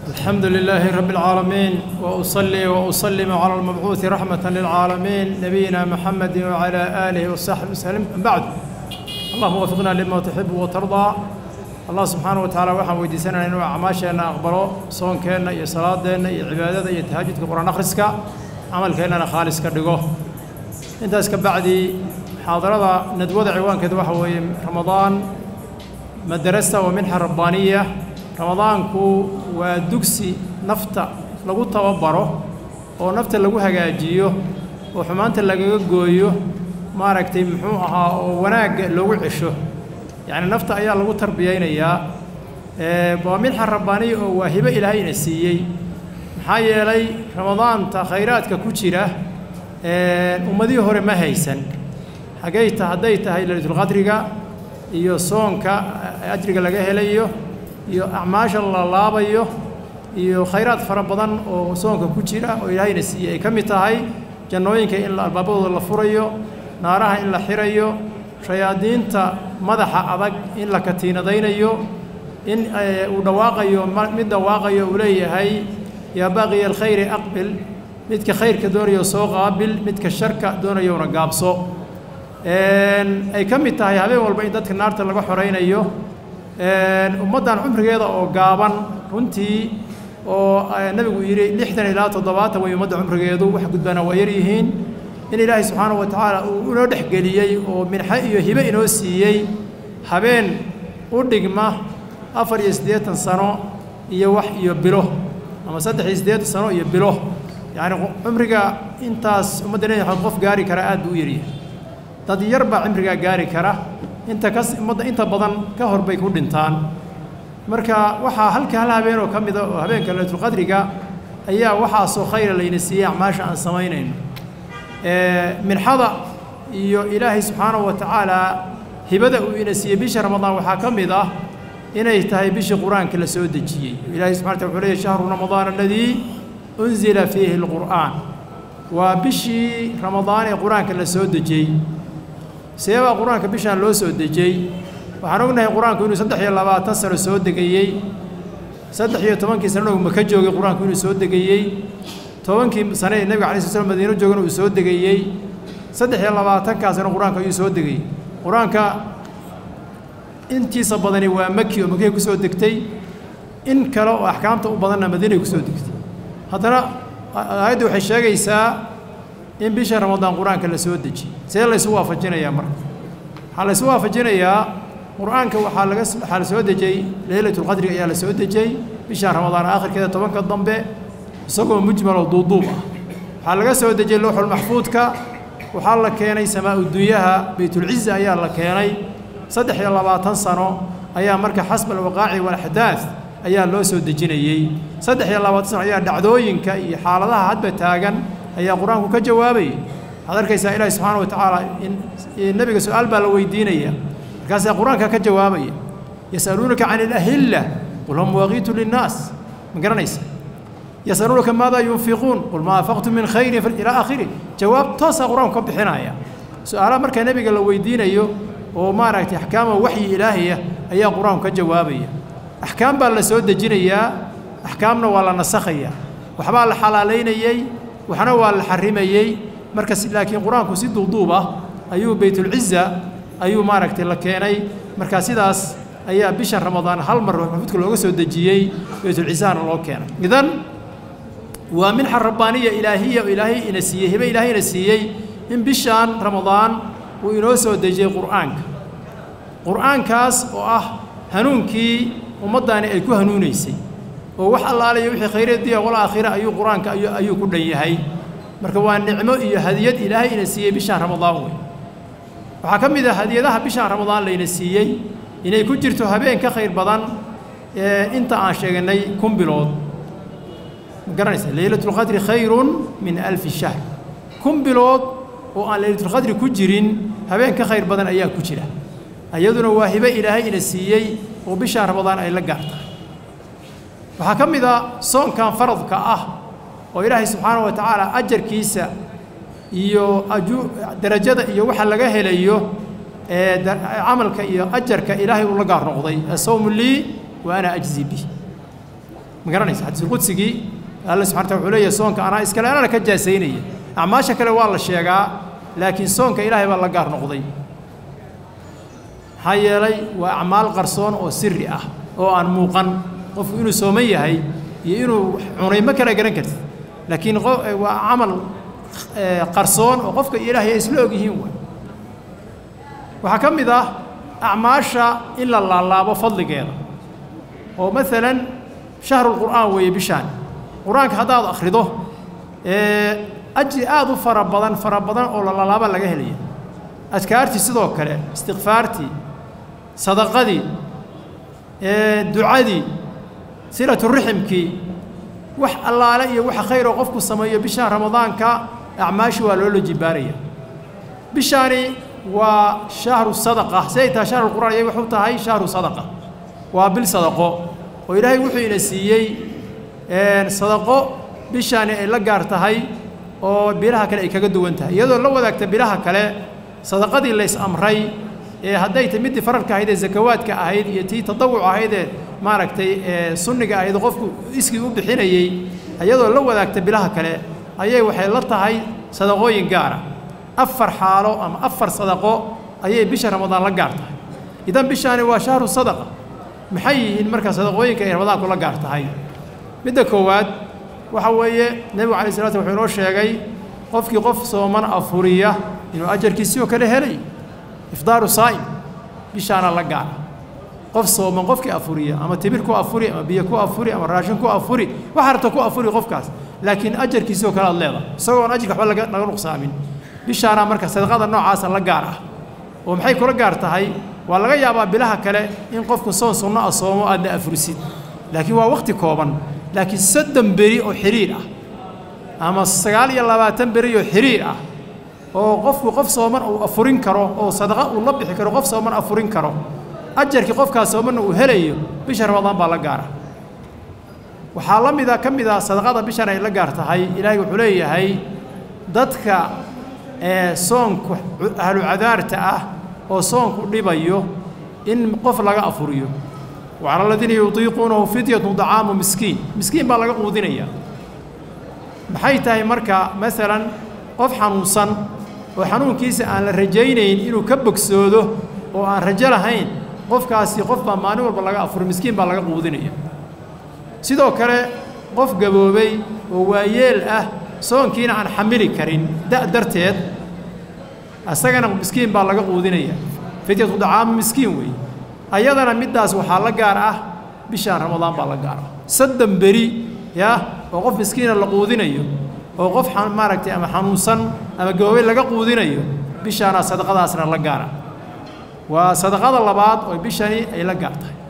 الحمد لله رب العالمين وأصلي وأسلم على المبعوث رحمة للعالمين نبينا محمد وعلى آله وصحبه وسلم أما بعد اللهم وفقنا لما تحب وترضى الله سبحانه وتعالى waxaan weydiisanayna inuu acmaasheena aqbalo soonkeenna iyo salaadeenna iyo cibaadada iyo tahajudka quraan akhriska camalkeennana khaalis ka dhigo intaas ka bacdi xaadarada nadwada ciwaankeeda waxa weeye ramadaan madarasta wa minxa rabbaaniya ramadaanku waa dugsi nafta lagu tababaro oo nafta lagu hagaajiyo oo xumaanta lagaga gooyo maaragtay muxuu ahaa oo wanaagga loogu cesho yacni nafta ayaa lagu tarbiyaynayaa waa minxa rabbaaniya oo waa hibo ilaahayna siiyey maxaa yeelay ramadaanta khayraadka ku jira ummadihii hore ma haysan xaggay ta hadday tahay laylatulqadriga iyo soonka ajriga laga helayo iyo acmaasha la laabayo iyo khayraad fara badan oo soonka ku jira oo ilaahayna siiyey ay ka mid tahay jannooyinka in albaabadooda la furayo naaraha in la xirayo shayaadiinta madaxa adag in la katiinadaynayo in uu dhawaaqayo mid dhawaaqayo uu leeyahay yaa baaqiya alkhayri aqbil midka khayrka doonayo soo qaabil midka sharka doonayowna gaabso ay ka mid tahay habeen walba in dadka naarta laga xoraynayo ummaddan cumrigeeda oo gaaban runtii oo nabigu yidhi lixdan ilaa toddobaatan way ummadda cumrigeedu wax gudbana waa yar yihiin in ilaahay subxaanahu wa tacaala uu inoo dhexgeliyey oo minxe iyo hibe inoo siiyey habeen u dhigma afar iyo siddeetan sano iyo wax iyo bilo ama saddex iyo siddeetan sano iyo bilo yacni cumriga intaas ummadda nebi maxamed qof gaari kara aad buu u yaryahay dad yar baa cimrigaa gaari kara inta kas ummadda inta badan ka hor bay ku dhintaan marka waxaa halka hal habeen oo ka mida oo habeenka laylatulqadriga ayaa waxaasoo khayra layna siiyey acmaasha aan samaynayno minxada iyo ilaahay subxaanahu wa tacaala hibada uu ina siiyey bisha ramadaan waxaa ka mid ah inay tahay bishii qur-aanka la soo dejiyey ilahay subxana wataala wuxuu leeyahy shahru ramadaan aladii unzila fiihi alqur'aan waa bishii ramadaan ee qur-aanka la soo dejiyey seebaa qur-aanka bishaan loo soo dejiyey waxaan ognahay qur-aanku inuu saddex iyo labaatan sano soo degayey saddex iyo tobankii sanana uu maka joogay qur-aanku inuu soo degayey tobankii sane ee nebiga alay sl slam madiino joogana uu soo degayey saddex iyo labaatankaasna qur-aanka ayuu soo degayey qur-aanka intiisa badani waa maki oo makay ku soo degtay in kale oo axkaamta u badanna madiinay ku soo degtay haddana aayaddu waxay sheegaysaa in bisha ramadaan qur-aanka la soo dejiyey see laysu waafajinayaa marka waxaa laysu waafajinayaa qur-aanka waxaa laga waxaa la soo dejiyey leylatulqadriga ayaa la soo dejiyey bisha ramadaan aakhirkeeda tobanka dambe isagoo mujmal oo duuduub ah waxaa laga soo dejiyey lowxulmaxfuudka waxaa la keenay samaa-udunyaha baytulciza ayaa la keenay saddex iyo labaatan sano ayaa marka xasba alwaqaaci walaxdaad ayaa loo soo dejinayey saddex iyo labaatan sano ayaa dhacdooyinka iyo xaaladaha hadba taagan ayaa qur-aanku ka jawaabayay waxaad arkaysaa ilaahi subxaana wa tacaala in nebiga su-aal baa la weydiinaya markaasaa qur-aanka ka jawaabaya yasaluunaka can ilahilla qul hum waaqiitu linnaas ma garanaysa yasaluunaka maadaa yunfiquun qul maa anfaqtum min khayrin ilaa aakhiri jawaab toosaa qur-aanku ka bixinaya su-aalaha markaa nebiga la weydiinayo oo maaragtay axkaama waxyi ilaahaya ayaa qur-aanku ka jawaabaya axkaam baa la soo dejinayaa axkaamna waa la nasakhayaa waxbaa la xalaalaynayey waxna waa la xarimayey marka laakiin qur-aanku si duuduub ah ayuu baytulciza ayuu maaragtay la keenay marka sidaas ayaa bishan ramadaan hal mar maxfuudka looga soo dejiyey baytulcizahana loo keenay idan waa minxa rabbaaniya ilaahiya oo ilaahay ina siiyey hibe ilaahay ina siiyey in bishaan ramadaan uu inoo soo dejiyey qur'aanka qur'aankaas oo ah hanuunkii ummaddaani ay ku hanuunaysay oo wax allaalayo wixii khayraddiya wal aakhira ayuu qur-aanka ayuu ayuu ku dhan yahay marka waa nicmo iyo hadiyad ilaahay ina siiyey bishaan ramadaan wey waxaa ka mid ah hadiyadaha bishaan ramadaan layna siiyey inay ku jirto habeen ka khayr badan inta aan sheeganay kun bilood ma garanaysa leylatulqadri khayrun min alfi shahr kun bilood oo aan leylatulqadri ku jirin habeen ka khayr badan ayaa ku jira iyaduna waa hibe ilaahay ina siiyey oo bishaan ramadaan ay la gaartahay waxaa ka mid a soonkan faradka ah oo ilaahay subxaana wa tacaala ajarkiisa iyo aju darajada iyo waxa laga helayo ee camalka iyo ajarka ilaahay uu la gaar noqday asawmu lii wa ana ajzi bih ma garanaysa xadiisulqudsigii alla subxana wataala wuxuu leeyahay soonka anaa iskale anana ka jaasaynaya acmaasha kale waa la sheegaa laakiin soonka ilaahay baa la gaar noqday maxaa yeelay waa acmaal qarsoon oo siri ah oo aan muuqan qofku inuu sooman yahay iyo inuu cunay ma kala garan kartid laakiin waa camal qarsoon oo qofka iyo ilaahay ay isla og yihiin waay waxaa ka mid ah acmaasha in la laalaabo fadligeeda oo maalan shahrulqur'aan weeye bishaan qur-aanka haddaad akhrido ajri aada u fara badan fara badan oo la laalaaba laga helaya adkaartii sidoo kale istikfaartii sadaqadii ducadii silaturaximkii wax allaale iyo waxa khayroo qofku sameeyo bishaan ramadaanka acmaashi waa loola jibaaraya bishaani waa shahru sadaqa si ay tahay shahrulqur'aan iyay waxu tahay shahru sadaqa waa bil sadaqo oo ilaahay wuxuu ina siiyey sadaqo bishaani ay la gaar tahay oo bilaha kale ay kaga duwan tahay iyadoo la wadaagta bilaha kale sadaqadii lays amray ee hadday tahy middii fararka ahayd ee zakawaadka ahayd iyo tii tadawuc ahaydee maaragtay sunniga ahayd qofku iskii u bixinayey iyadoo la wadaagta bilaha kale ayay waxay la tahay sadaqooyin gaara afar xaalo ama afar sadaqo ayay bisha ramadaan la gaar tahay idan bishaani waa shahru sadaqa maxay yihiin marka sadaqooyinka ay ramadaanku la gaar tahay midda koowaad waxa weeye nebigu alay slat wuxuu inoo sheegay qofkii qof sooman afuriya inuu ajarkiisii oo kale helay ifdaaru saa'im bishaana la gaara qof sooman qofkii afuriya ama timir ku afuri ama biyo ku afuri ama raashin ku afuri waxa rabta ku afuri qofkaas laakiin ajarkiisii oo kale aad leedahay isagoon ajirka waxba laga laga nuqsaamin bishaana marka sadaqada noocaasa la gaar ah oo maxay kula gaar tahay waa laga yaabaa bilaha kale in qofku soon sunno ah soomo aadna afurisid laakiin waa wakhti kooban laakiin soddon beri oo xiriir ah ama sagaal iyo labaatan beri oo xiriir ah oo qofku qof sooman uu afurin karo oo sadaqa uu la bixi karo qof sooman afurin karo ajarkii qofkaas soomanna uu helayo bisha ramadaan baa la gaara waxaa la mida ka mid ah sadaqada bishan ay la gaar tahay ilaahay wuxuu leeyahay dadka ee soonku ahlu cadaarta ah oo soonku dhibayo in qof laga afuriyo wacala aladiina yutiiquunahu fidyatu dacaamu miskiin miskiin baa laga quudinaya maxay tahay marka masalan qof xanuunsan oo xanuunkiisa aan la rajaynayn inuu ka bogsoodo oo aan rajo lahayn qofkaasi qof baa maalin walba laga afuro miskiin baa laga quudinaya sidoo kale qof gaboobay oo waayeel ah soonkiina aan xamili karin da' darteed asagana miskiin baa laga quudinaya fidyatu dacaamu miskiin weeye ayadana middaas waxaa la gaar ah bishaan ramadaan baa la gaar ah soddon beri yaa oo qof miskiina la quudinayo oo qof maaragtay ama xanuunsan ama gaboobay laga quudinayo bishaana sadaqadaasna la gaara waa sadaqada labaad oo bishani ay la gaar tahay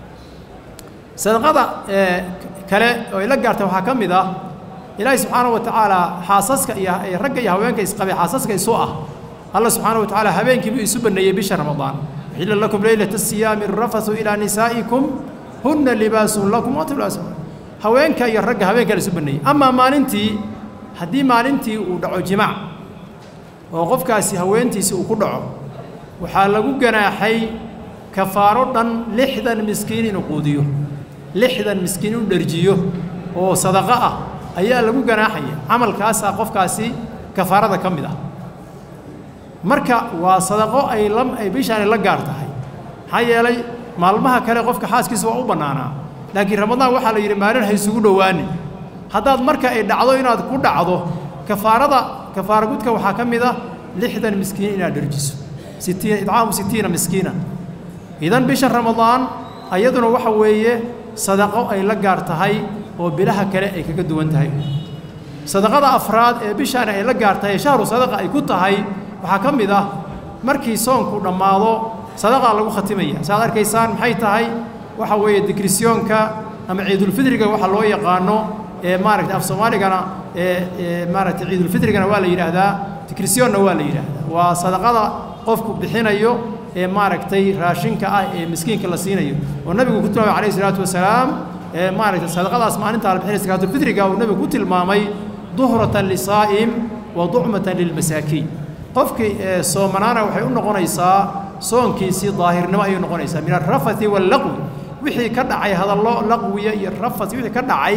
sadaqada kale oo ay la gaartay waxaa ka mid ah ilaahay subxaanahu wa tacaala xaasaska iyo ragga iyo haweenka isqabay xaasaska isu ah alla subxaanahu wa tacaala habeenkiibuu isu baneeyey bisha ramadaan uxilla lakum leylata siyaami rafasu ilaa nisaa'ikum hunna libaasun lakum wa libaasun haweenka iyo ragga habeenka la isu baneeyey amaa maalintii haddii maalintii uu dhaco jimaac oo qofkaasi haweentiisi uu ku dhaco waxaa lagu ganaaxay kafaaro dhan lixdan miskiin inuu quudiyo lixdan miskiin inuu dherjiyo oo sadaqo ah ayaa lagu ganaaxaya camalkaasaa qofkaasi kafaarada ka mid ah marka waa sadaqo ay la ay bishaani la gaar tahay maxaa yeelay maalmaha kale qofka xaaskiisa waa u bannaanaa laakiin ramadaan waxaa la yidhi maalin ha isugu dhowaanin haddaad marka ay dhacdo inaad ku dhacdo kafaarada kafaara gudka waxaa ka mid ah lixdan miskiin inaad dherjiso sittiina idcaamu sittiina miskiina idan bisha ramadaan ayaduna waxa weeye sadaqo ay la gaar tahay oo bilaha kale ay kaga duwan tahay sadaqada afraad ee bishaani ay la gaar tahay shahru sadaqa ay ku tahay waxaa ka mid ah markii soonku dhammaado sadaqaa lagu khatimaya saaad arkaysaan maxay tahay waxa weeye digrisyoonka ama ciidulfidriga waxa loo yaqaano ee maaragtay af soomaaligana ee maaragtay ciidulfidrigana waa la yidhaahdaa digrisyoonna waa la yidhaahdaa waa sadaqada qofku bixinayo ee maaragtay raashinka ah ee miskiinka la siinayo oo nabigu ku tilmaamay calayhi salaatu wasalaam ee maaragtay sadaqadaas maalintaa la bixinaya sakaatulfidriga uu nabigu ku tilmaamay duhratan lisaa'im wa ducmatan lilmasaakiin qofkii soomanaana waxay u noqonaysaa soonkiisii daahirnimo ayay noqonaysaa min alrafati wallaqwi wixii ka dhacay hadallo laqwiya iyo rafas wixii ka dhacay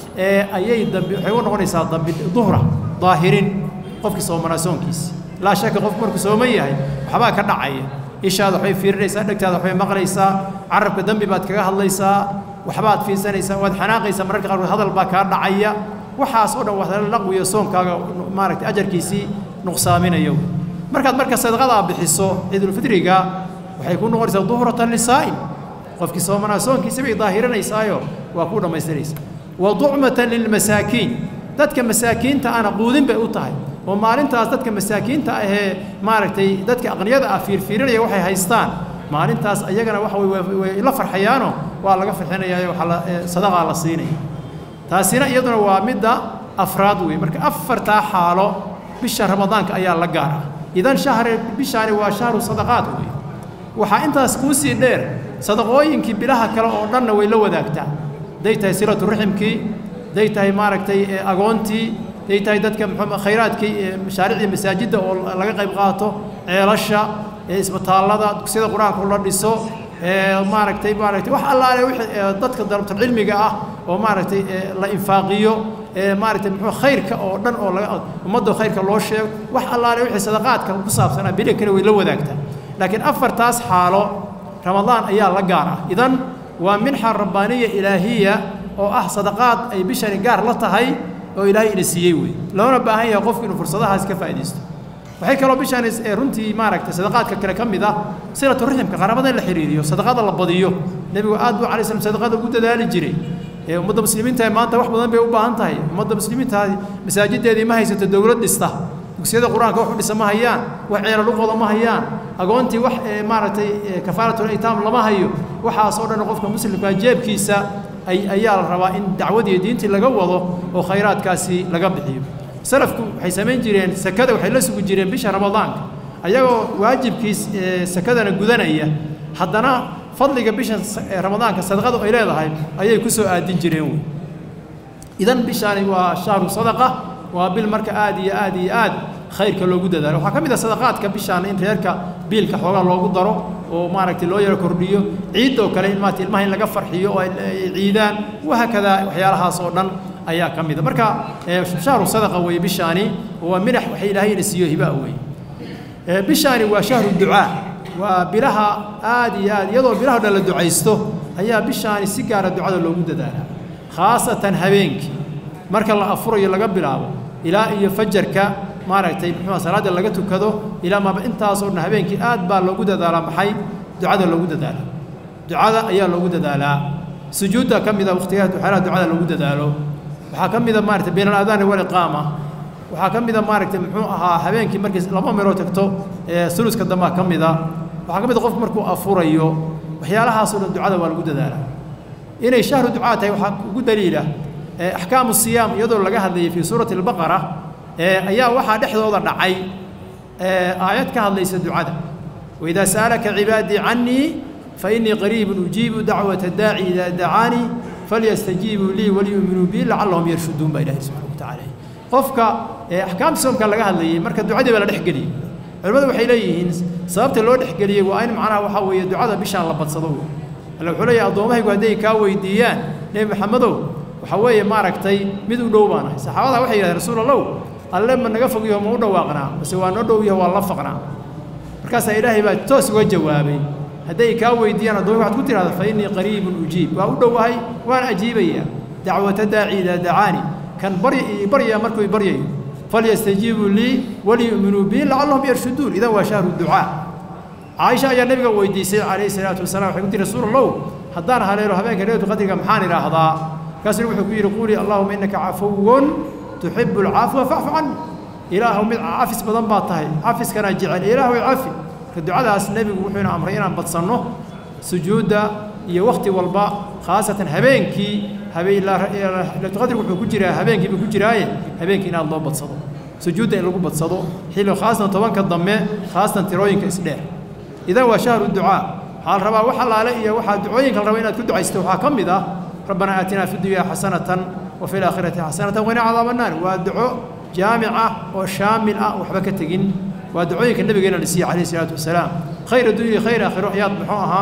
ayay dambi waxay u noqonaysaa dambi duhra daahirin qofkii soomanaa soonkiisi laa shaka qofku markuu sooman yahay waxbaa ka dhacaya ishaada waxbay fiirinaysaa dhegtaada waxbay maqlaysaa carabka dembi baad kaga hadlaysaa waxbaad fiirsanaysaa waad xanaaqaysaa mararka qaarkood hadal baa kaa dhacaya waxaas oo dhan waa laqwiya soonkaaga maaragtay ajarkiisii nuqsaaminayo markaad marka sadaqadaa bixiso ciidulfitriga waxay ku noqonaysaa duhratan lisaa'im qofkii soomanaa soonkiisa bay daahirinaysaayo waa ku dhammaystiraysa wa ducmatan lilmasaakiin dadka masaakiinta ana quudin bay u tahay oo maalintaas dadka masaakiinta ahee maaragtay dadka aqniyada ah fiirfiirinaya waxay haystaan maalintaas ayagana waxa way la farxayaano waa laga farxinayaayo waxaa la sadaqaa la siinaya taasina iyaduna waa midda afraad wey marka afartaa xaalo bisha ramadaanka ayaa la gaar ah idan shahri bishaani waa shahru sadaqaad wey waxaa intaas kuu sii dheer sadaqooyinkii bilaha kale oo dhanna way la wadaagtaa hadday tahay silatu raximkii hadday tahay maaragtay agoontii hadday tahay dadka muxuu khayraadkii mashaariicdii masaajidda oo laga qayb qaato ceelasha isbitaallada dugsiyada qur-aanka la dhiso maaragtay maaragtay wax allaale wixii dadka dalabtul cilmiga ah oo maaragtay la infaaqiyo maaragtay muxuu khayrka oo dhan oo laga ummadda khayrka loo sheego wax allaale wixii sadaqaadka ku saabsanaa bili kale way la wadaagtaa laakiin afartaas xaalo ramadaan ayaa la gaar ah idan waa minxa rabbaaniya ilaahiya oo ah sadaqaad ay bishani gaar la tahay oo ilaahay ina siiyey wey loona baahan yahay qofku inuu fursadahaas ka faa'iidaysto waxay kaloo bishani runtii maaragtay sadaqaadka kale ka mid ah silatu raximka qaraabada in la xiriiriyo sadaqada la badiyo nebigu aad buu alay slam sadaqada ugu dadaali jiray ummadda muslimiinta maanta wax badan bay u baahan tahay ummadda muslimiinta masaajideedii ma haysato dowlad dhista dugsiyada qur-aanka wax u dhisa ma hayaan wax ceeladhuqooda ma hayaan agoontii wax maaragtay kafaaratul aytaam lama hayo waxaas oo dhan qofka muslimka jeebkiisa ayaa la rabaa in dacwadii diintii laga wado oo khayraadkaasi laga bixiyo salafku waxay samayn jireen sakada waxay la sugi jireen bisha ramadaanka ayagoo waajibkiis sakadana gudanaya haddana fadliga bisha ramadaanka sadaqadu ay leedahay ayay ku soo aadin jireen wey idan bishaani waa shahru sadaqa waa bil marka aad iyo aad iyo aad khayrka loogu dadaalo waxaa ka mid ah sadaqaadka bishaan in reerka biilka xoogaa loogu daro oo maaragtay loo yaro kordhiyo ciid oo kale in maarata ilmaha in laga farxiyo oo ay ciidaan wahaakadaa waxyaalahaas oo dhan ayaa ka mid a marka shahru sadaqa weeye bishaani waa minax waxa ilaahayna siiyo hibaa weeye bishaani waa shahru ducaa waa bilaha aad iyo aad iyadoo bilaha dhan la ducaysto ayaa bishaani si gaara ducada loogu dadaalaa khaasatan habeenkii marka la afurayo laga bilaabo ilaa iyo fajarka maaragtay muxuu salaada laga tukado ilaa maaba intaasoo dhan habeenkii aad baa loogu dadaalaa maxay ducada loogu dadaalaa ducada ayaa loogu dadaalaa sujuudda ka mid a waqtigaha waxyaalaha ducada loogu dadaalo waxaa ka mid a maaragtay bayna alaadaani waliqaama waxaa ka mid a maaragtay muxuu ahaa habeenkii markii laba meeloo tagto suluska dambaa ka mid a waxaa ka mid a qofku markuu afurayo waxyaalahaasoo dhan ducada waa lagu dadaalaa inay shahru ducaa tahay waxaa ugu daliila axkaamu siyaam iyadoo laga hadlayay fii suurati albaqara ayaa waxaa dhexdooda dhacay aayad ka hadlaysa ducada waidaa sa'alaka cibaadii cannii fainii qariibun ujiibu dacwata daaci idaa dacaanii falyastajiibuu lii waliyuuminuu bii lacallahum yarshuduun baa ilahi subxana watacaala qofka axkaamta soomka laga hadlayay marka ducadii baa la dhexgeliyey culimmadu waxay leeyihiin sababta loo dhexgeliyey waa in macnaha waxaa weeye ducada bishaan la badsado alle wuxuu leeyahay addoommahaygu hadday kaa weydiiyaan nebi maxamedow waxaa weeye maaragtay mid u dhow baan ahay saxaabada waxay yidhahdeen rasuul allow alle ma naga fogyaho ma u dhawaaqnaa mase waa noo dhow yaho waa la faqnaa markaasaa ilaahay baa toos uga jawaabay hadday kaa weydiiyaan addoomi waxaad ku tidhahda fa innii qariibun ujiib waa u dhowahay waan ajiibayaa dacwata daaci idaa dacaani kan barya baryaa markuu i baryayo falyastajiibuu lii waliyu'minuu bii lacallahum yarshuduun idan waa shahru ducaa caaisha ayaa nabiga weydiisay calayhi salaatu wasalaam waxay ku tihi rasuul allow haddaan haleelo habeenka leylatu qadriga maxaan idhaahdaa markaasuu wuxuu ku yidhi quulii allahuma innaka cafuwun tuxibu alcafwa facfu cani ilaahu mid cafis badan baa tahay cafiskana jecel ilaahu cafi marka ducadaas nebigu wuxuuna amray inaan badsanno sujuudda iyo wakhti walba khaasatan habeenkii habeenlaqadrigu wuxuu ku jiraa habeenkii buu ku jiraaye habeenkii inaad loo badsado sujuudda in lagu badsado xilli khaasatan tobanka dambe khaasatan tirooyinka isdheer idan waa shahru ducaa waxaa la rabaa wax allaale iyo waxaa ducooyinka la raba inaad ku ducaysto waxaa ka mid ah ربنا آتنا في الدنيا حسنة وفي الآخرة حسنة وقنا عذاب النار ودعو جامعة وشاملة وحبك تجن ودعويك النبي قال لسي عليه الصلاة والسلام خير الدنيا خير آخر وحياة محوها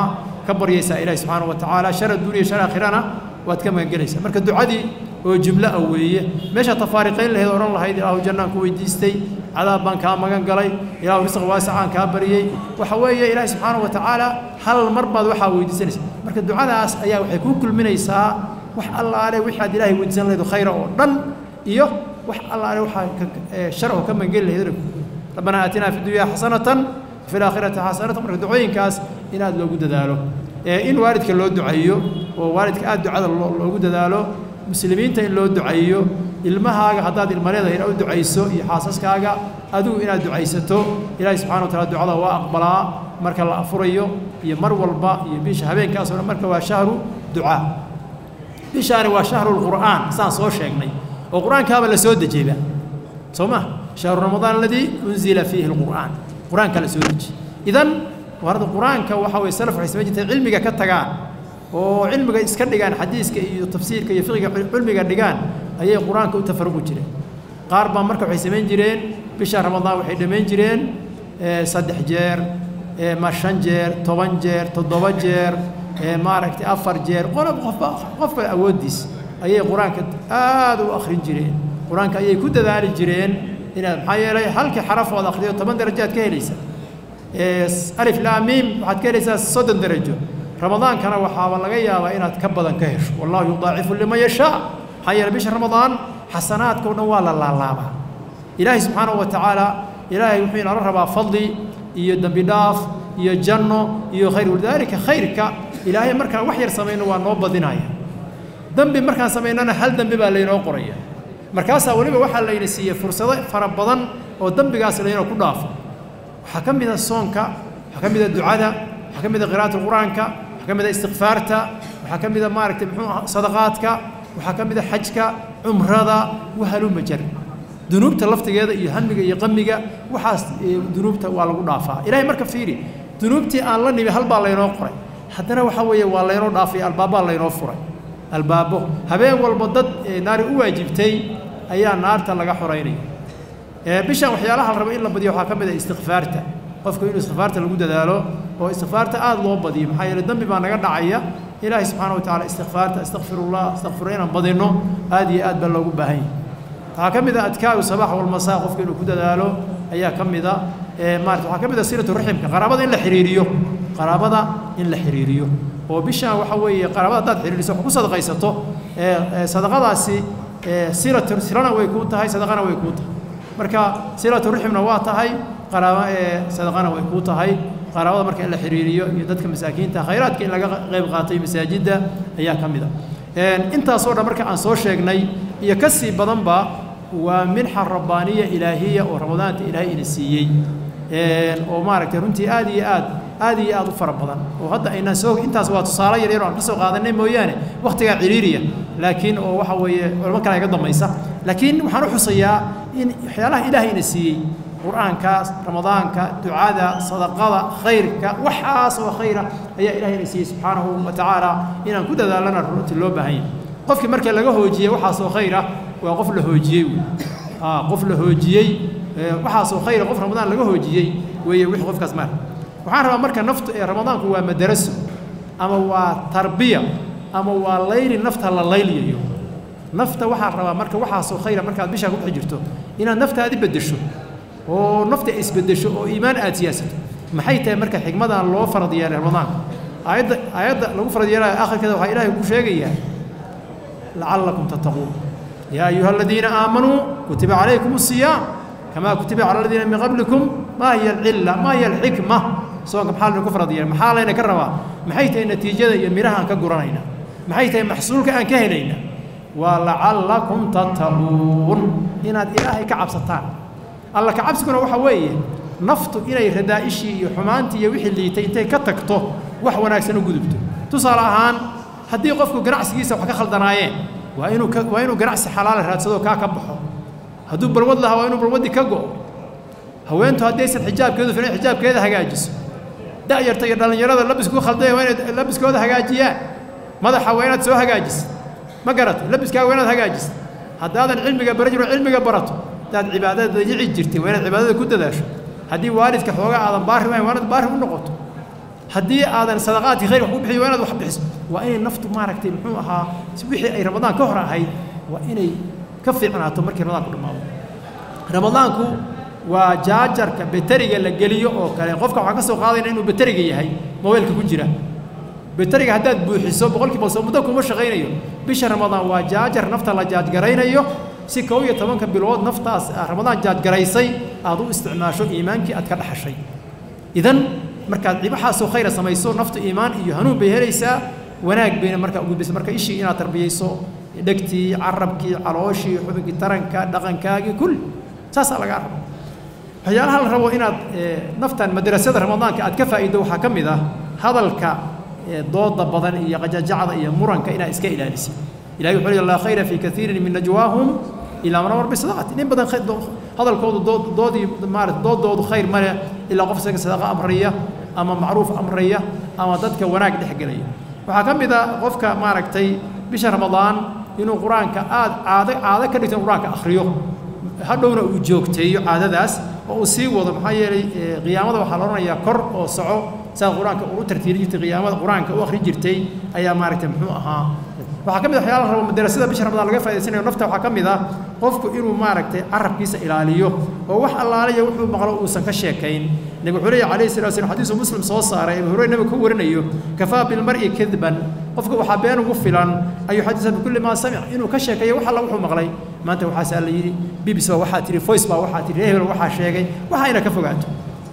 ka baryaysaa ilaahi subxaana wa tacaala shar adduuniya shar aakhirana waad ka magangelaysaa marka ducadii oo jumlo ah weeye meesha tafaariqayn lahayd odhan lahayd ilaahu jannaan ku weydiistay cadaab baan kaa magan galay ilaahu risq waasicaan kaa baryey waxa weeye ilaahi subxaana wa tacaala hal mar baad waxaa weydiisanaysa marka ducadaas ayaa waxay kuu kulminaysaa wax allaale wixaad ilaahay weydiisan lahayd khayra oo dhan iyo wax allaale waxaa shar oo ka magangeli lahayd rabbanaa aatinaa fi dunya xasanatan fi laakhirati xasanatan marka ducooyinkaas in aad loogu dadaalo in waalidka loo duceeyo oo waalidka aad ducada loogu dadaalo muslimiinta in loo duceeyo ilmahaaga haddaad ilma leedahay inaad u ducayso iyo xaasaskaaga adigu inaad ducaysato ilaahay subxana wa taala ducada waa aqbalaa marka la afurayo iyo mar walba iyo bisha habeenkaas oo dhan marka waa shahru ducaa bishaani waa shahrulqur'aan saan soo sheegnay oo qur-aankaaba la soo dejiyeyba soo ma shahru ramadaan aladii unzila fiihi alqur'aan qur-aanka la soo dejiyey idan warada qur-aanka waxa weye salaf waxay samayn jirtay cilmiga ka tagaan oo cilmiga iska dhigaan xadiiska iyo tafsiirka iyo fiqiga cilmiga dhigaan ayay qur-aanka u tafaruqi jireen qaar baa marka waxay samayn jireen bisha ramadaan waxay dhammayn jireen saddex jeer ma shan jeer toban jeer toddoba jeer maaragtay afar jeer qolob qofba qofka awooddiis ayay qur-aanka aad u akhrin jireen qur-aanka ayay ku dadaali jireen inaad maxaa yeelay halkii xaraf ood akhriyo toban darajaad ka helaysa alif laamiim waxaad ka helaysaa soddon darajo ramadaankana waxaaba laga yaabaa inaad ka badan ka hesho wallahu yudaacifu liman yashaa maxaa yeelay bisha ramadaan xasanaadka o dhan waa la laalaabaa ilaahay subxaanahu wa tacaala ilaahay wuxuu inala rabaa fadli iyo dembi dhaaf iyo janno iyo khayr walidaalika khayrka ilaahay markaan wax yar samayno waa noo badinaya dembi markaan samaynana hal dembi baa laynoo qoraya markaasaa weliba waxaa layna siiyey fursado fara badan oo dembigaas laynoo ku dhaafo waxaa ka mid a soonka waxaa ka mid a ducada waxaa ka mid a qiraa'ata qur-aanka waxaa ka mid a istikfaarta waxaa ka mid a maaragtay muxuu aha sadaqaadka waxaa ka mid a xajka cumrada wahaluma jar dunuubta laftigeeda iyo hamiga iyo qamiga waxaas dunuubta waa lagu dhaafaa ilaahay marka fiiri dunuubtii aan la nimi halbaa laynoo qoray haddana waxaa weeye waa laynoo dhaafay albaabbaa laynoo furay albaabo habeen walba dad naari u waajibtay ayaa naarta laga xoraynaya bishan waxyaalaha la rabo in la badiyo waxaa ka mid a istikfaarta qofku inuu istikfaarta lagu dadaalo oo istikfaarta aada loo badiyo maxaa yeele dembi baa naga dhacaya ilaahay subxaana wa tacala istikfaarta astakfirullah astakfiru inaan badinno aad iyo aad baa loogu baahan yahay waxaa ka mid a adkaaru sabax walmasaa qofka inuu ku dadaalo ayaa ka mid a maarata waxaa ka mid a silatu raximka qaraabada in la xiriiriyo qaraabada in la xiriiriyo oo bishaan waxa weeye qaraabada haddaad xiriiriso wax ku sadaqaysato sadaqadaasi silatu silana way kuu tahay sadaqana way kuu tahay marka silatu raximna waa tahay qaraaba sadaqana way kuu tahay qaraabada marka in la xiriiriyo iyo dadka masaakiinta khayraadka in laga qayb qaatay masaajidda ayaa ka mid a intaasoo dhan marka aan soo sheegnay iyo ka sii badanba waa minxa rabbaaniya ilaahiya oo ramadaanta ilaahay ina siiyey oo maaragtay runtii aad iyo aad aad iyo aad u fara badan oo hadda aynaan soo intaas waa tusaale yar yar oo aan ka soo qaadanay mooyaane wakhtigaa ciriiriya laakiin oo waxa weeye culamo kale iga dambaysa laakiin waxaan u xusayaa in waxyaalaha ilaahay ina siiyey qur-aankaas ramadaanka ducada sadaqada khayrka waxaas oo khayra ayaa ilaahay ina siiyey subxaanahu wa tacaala inaan ku dadaalana runtii loo baahan yahay qofkii marka laga hoojiyey waxaasoo khayra waa qof la hoojiyey wey qof la hoojiyey waxaasoo khayra qof ramadaan laga hoojiyey weeye wixii qofkaas maar waxaan rabaa marka naftu ee ramadaanku waa madaraso ama waa tarbiya ama waa layli nafta la layliyayo nafta waxaa rabaa marka waxaasoo khayra markaad bishaa ku dhex jirto inaad naftaadi beddesho oo nafta isbeddesho oo iimaan aad siyaasato maxay tahay marka xigmadan loo farad yeelay ramadaanka aayadda aayadda lagu farad yeelaya akhirkeeda waxaa ilaahay ku sheegayaa lacallakum tattaquun yaa ayuha aladiina aamanuu kutiba calaykum asiyaam kamaa kutiba cala aladiina min qablikum maa hiya alcilla maa hiya alxikma soonka maxaa laynaku farad yeelay maxaa layna ka rabaa maxay tahay natiijada iyo miraha aan ka guranayna maxay tahay maxsuulka aan ka helayna waa lacallakum tattaquun inaad ilaahay ka cabsataan alla ka cabsiguna waxa weeye naftu inay radaa'ishii iyo xumaantii iyo wixii liitay intay ka tagto wax wanaagsan u gudubto tusaale ahaan haddii qofku ganacsigiisa wax ka khaldanaayeen waa inuu ka waa inuu ganacsi xalaala raadsadoo kaa ka baxo hadduu balwad lahaa waa inuu balwaddii ka go'o haweentu haddaysan xijaabkeedu filan xijaabkeeda hagaajiso da'yarta iyo dhallinyarada labisku khaldaya waa inay labiskooda hagaajiyaan madaxa waa inaad soo hagaajisid ma garato labiskaaga waa inaad hagaajisid haddaadan cilmiga bara jiro cilmiga barato haddaad cibaadada dayici jirtay waa inaad cibaadada ku dadaasho haddii waalidka xoogaa aadan baari wahayn waa inaad baari u noqoto haddii aadan sadaqaadkii khayr wax ku bixiyo waa inaad wax bixiso waa inay naftu maaragtay muxuu ahaa wixii ay ramadaan ka hor ahayd waa inay ka fiicnaato markii ramadaanku dhammaado ramadaanku waa jaajarka beteriga la geliyo oo kale qofka waxaa ka soo qaadayna inuu beteriga yahay mobaylka ku jira beteriga haddaad buuxiso boqolkiiba soo muddo kuma shaqaynayo bisha ramadaan waa jaajar nafta la jaajgaraynayo si kow iyo tobanka bilood naftaas ramadaan jaajgaraysay aad u isticmaasho iimaankii aad ka dhaxashay idan markaad cibaxaasoo khayra samayso naftu iimaan iyo hanuun bay helaysaa wanaag bayna markaa ugudbaysa marka ishii inaad tarbiyayso dhegtii carabkii calooshii xubinkii taranka dhaqankaagii kulli saasaa lagaa raba waxyaalaha la rabo inaad naftan madrasada ramadaanka aad ka faa'iido waxaa ka mid ah hadalka dooda badan iyo qajajacda iyo muranka inaad iska ilaalisid ilahi wuxuu leeyahy laa khayra fii kaiirin min najwaahum ilaa man amar bisadaqati nin badan hadalkoodu dood doodii maarata doodoodu khayr male ilaa qof isaga sadaqa amraya ama macruuf amraya ama dadka wanaag dhex gelaya waxaa ka mid a qofka maaragtay bisha ramadaan inuu qur-aanka aad caado caado ka dhigto in qur-aanka akhriyo hadhowna uu joogteeyo caadadaas oo uu sii wado maxaa yeelay qiyaamada waxaa la odhanayaa kor oo soco saa qur-aanka uu u tartiiri jirtay qiyaamada qur-aanka u akhri jirtay ayaa maaragtay muxuu ahaa waxaa ka mid a waxyaala rabo madarasada bisha ramadaan laga faa'idaysanayo nafta waxaa ka mid ah qofku inuu maaragtay carabkiisa ilaaliyo oo wax allaaliya wuxuu maqlo uusan ka sheekayn nabi wuxuu leeyahy calayhi salatu wasalam xadiisu muslim soo saaray abu hurayra nabiga ka warinayo kafaa bilmar'i kadban qofka waxaa been ugu filan ayuu xadiisa bikulli maa samic inuu ka sheekeeyo wax alla wuxuu maqlay maanta waxaasaa la yidhi bibis baa waxaa tihi voice baa waxaa tihi hebel waxaa sheegay waxa ina ka fogaato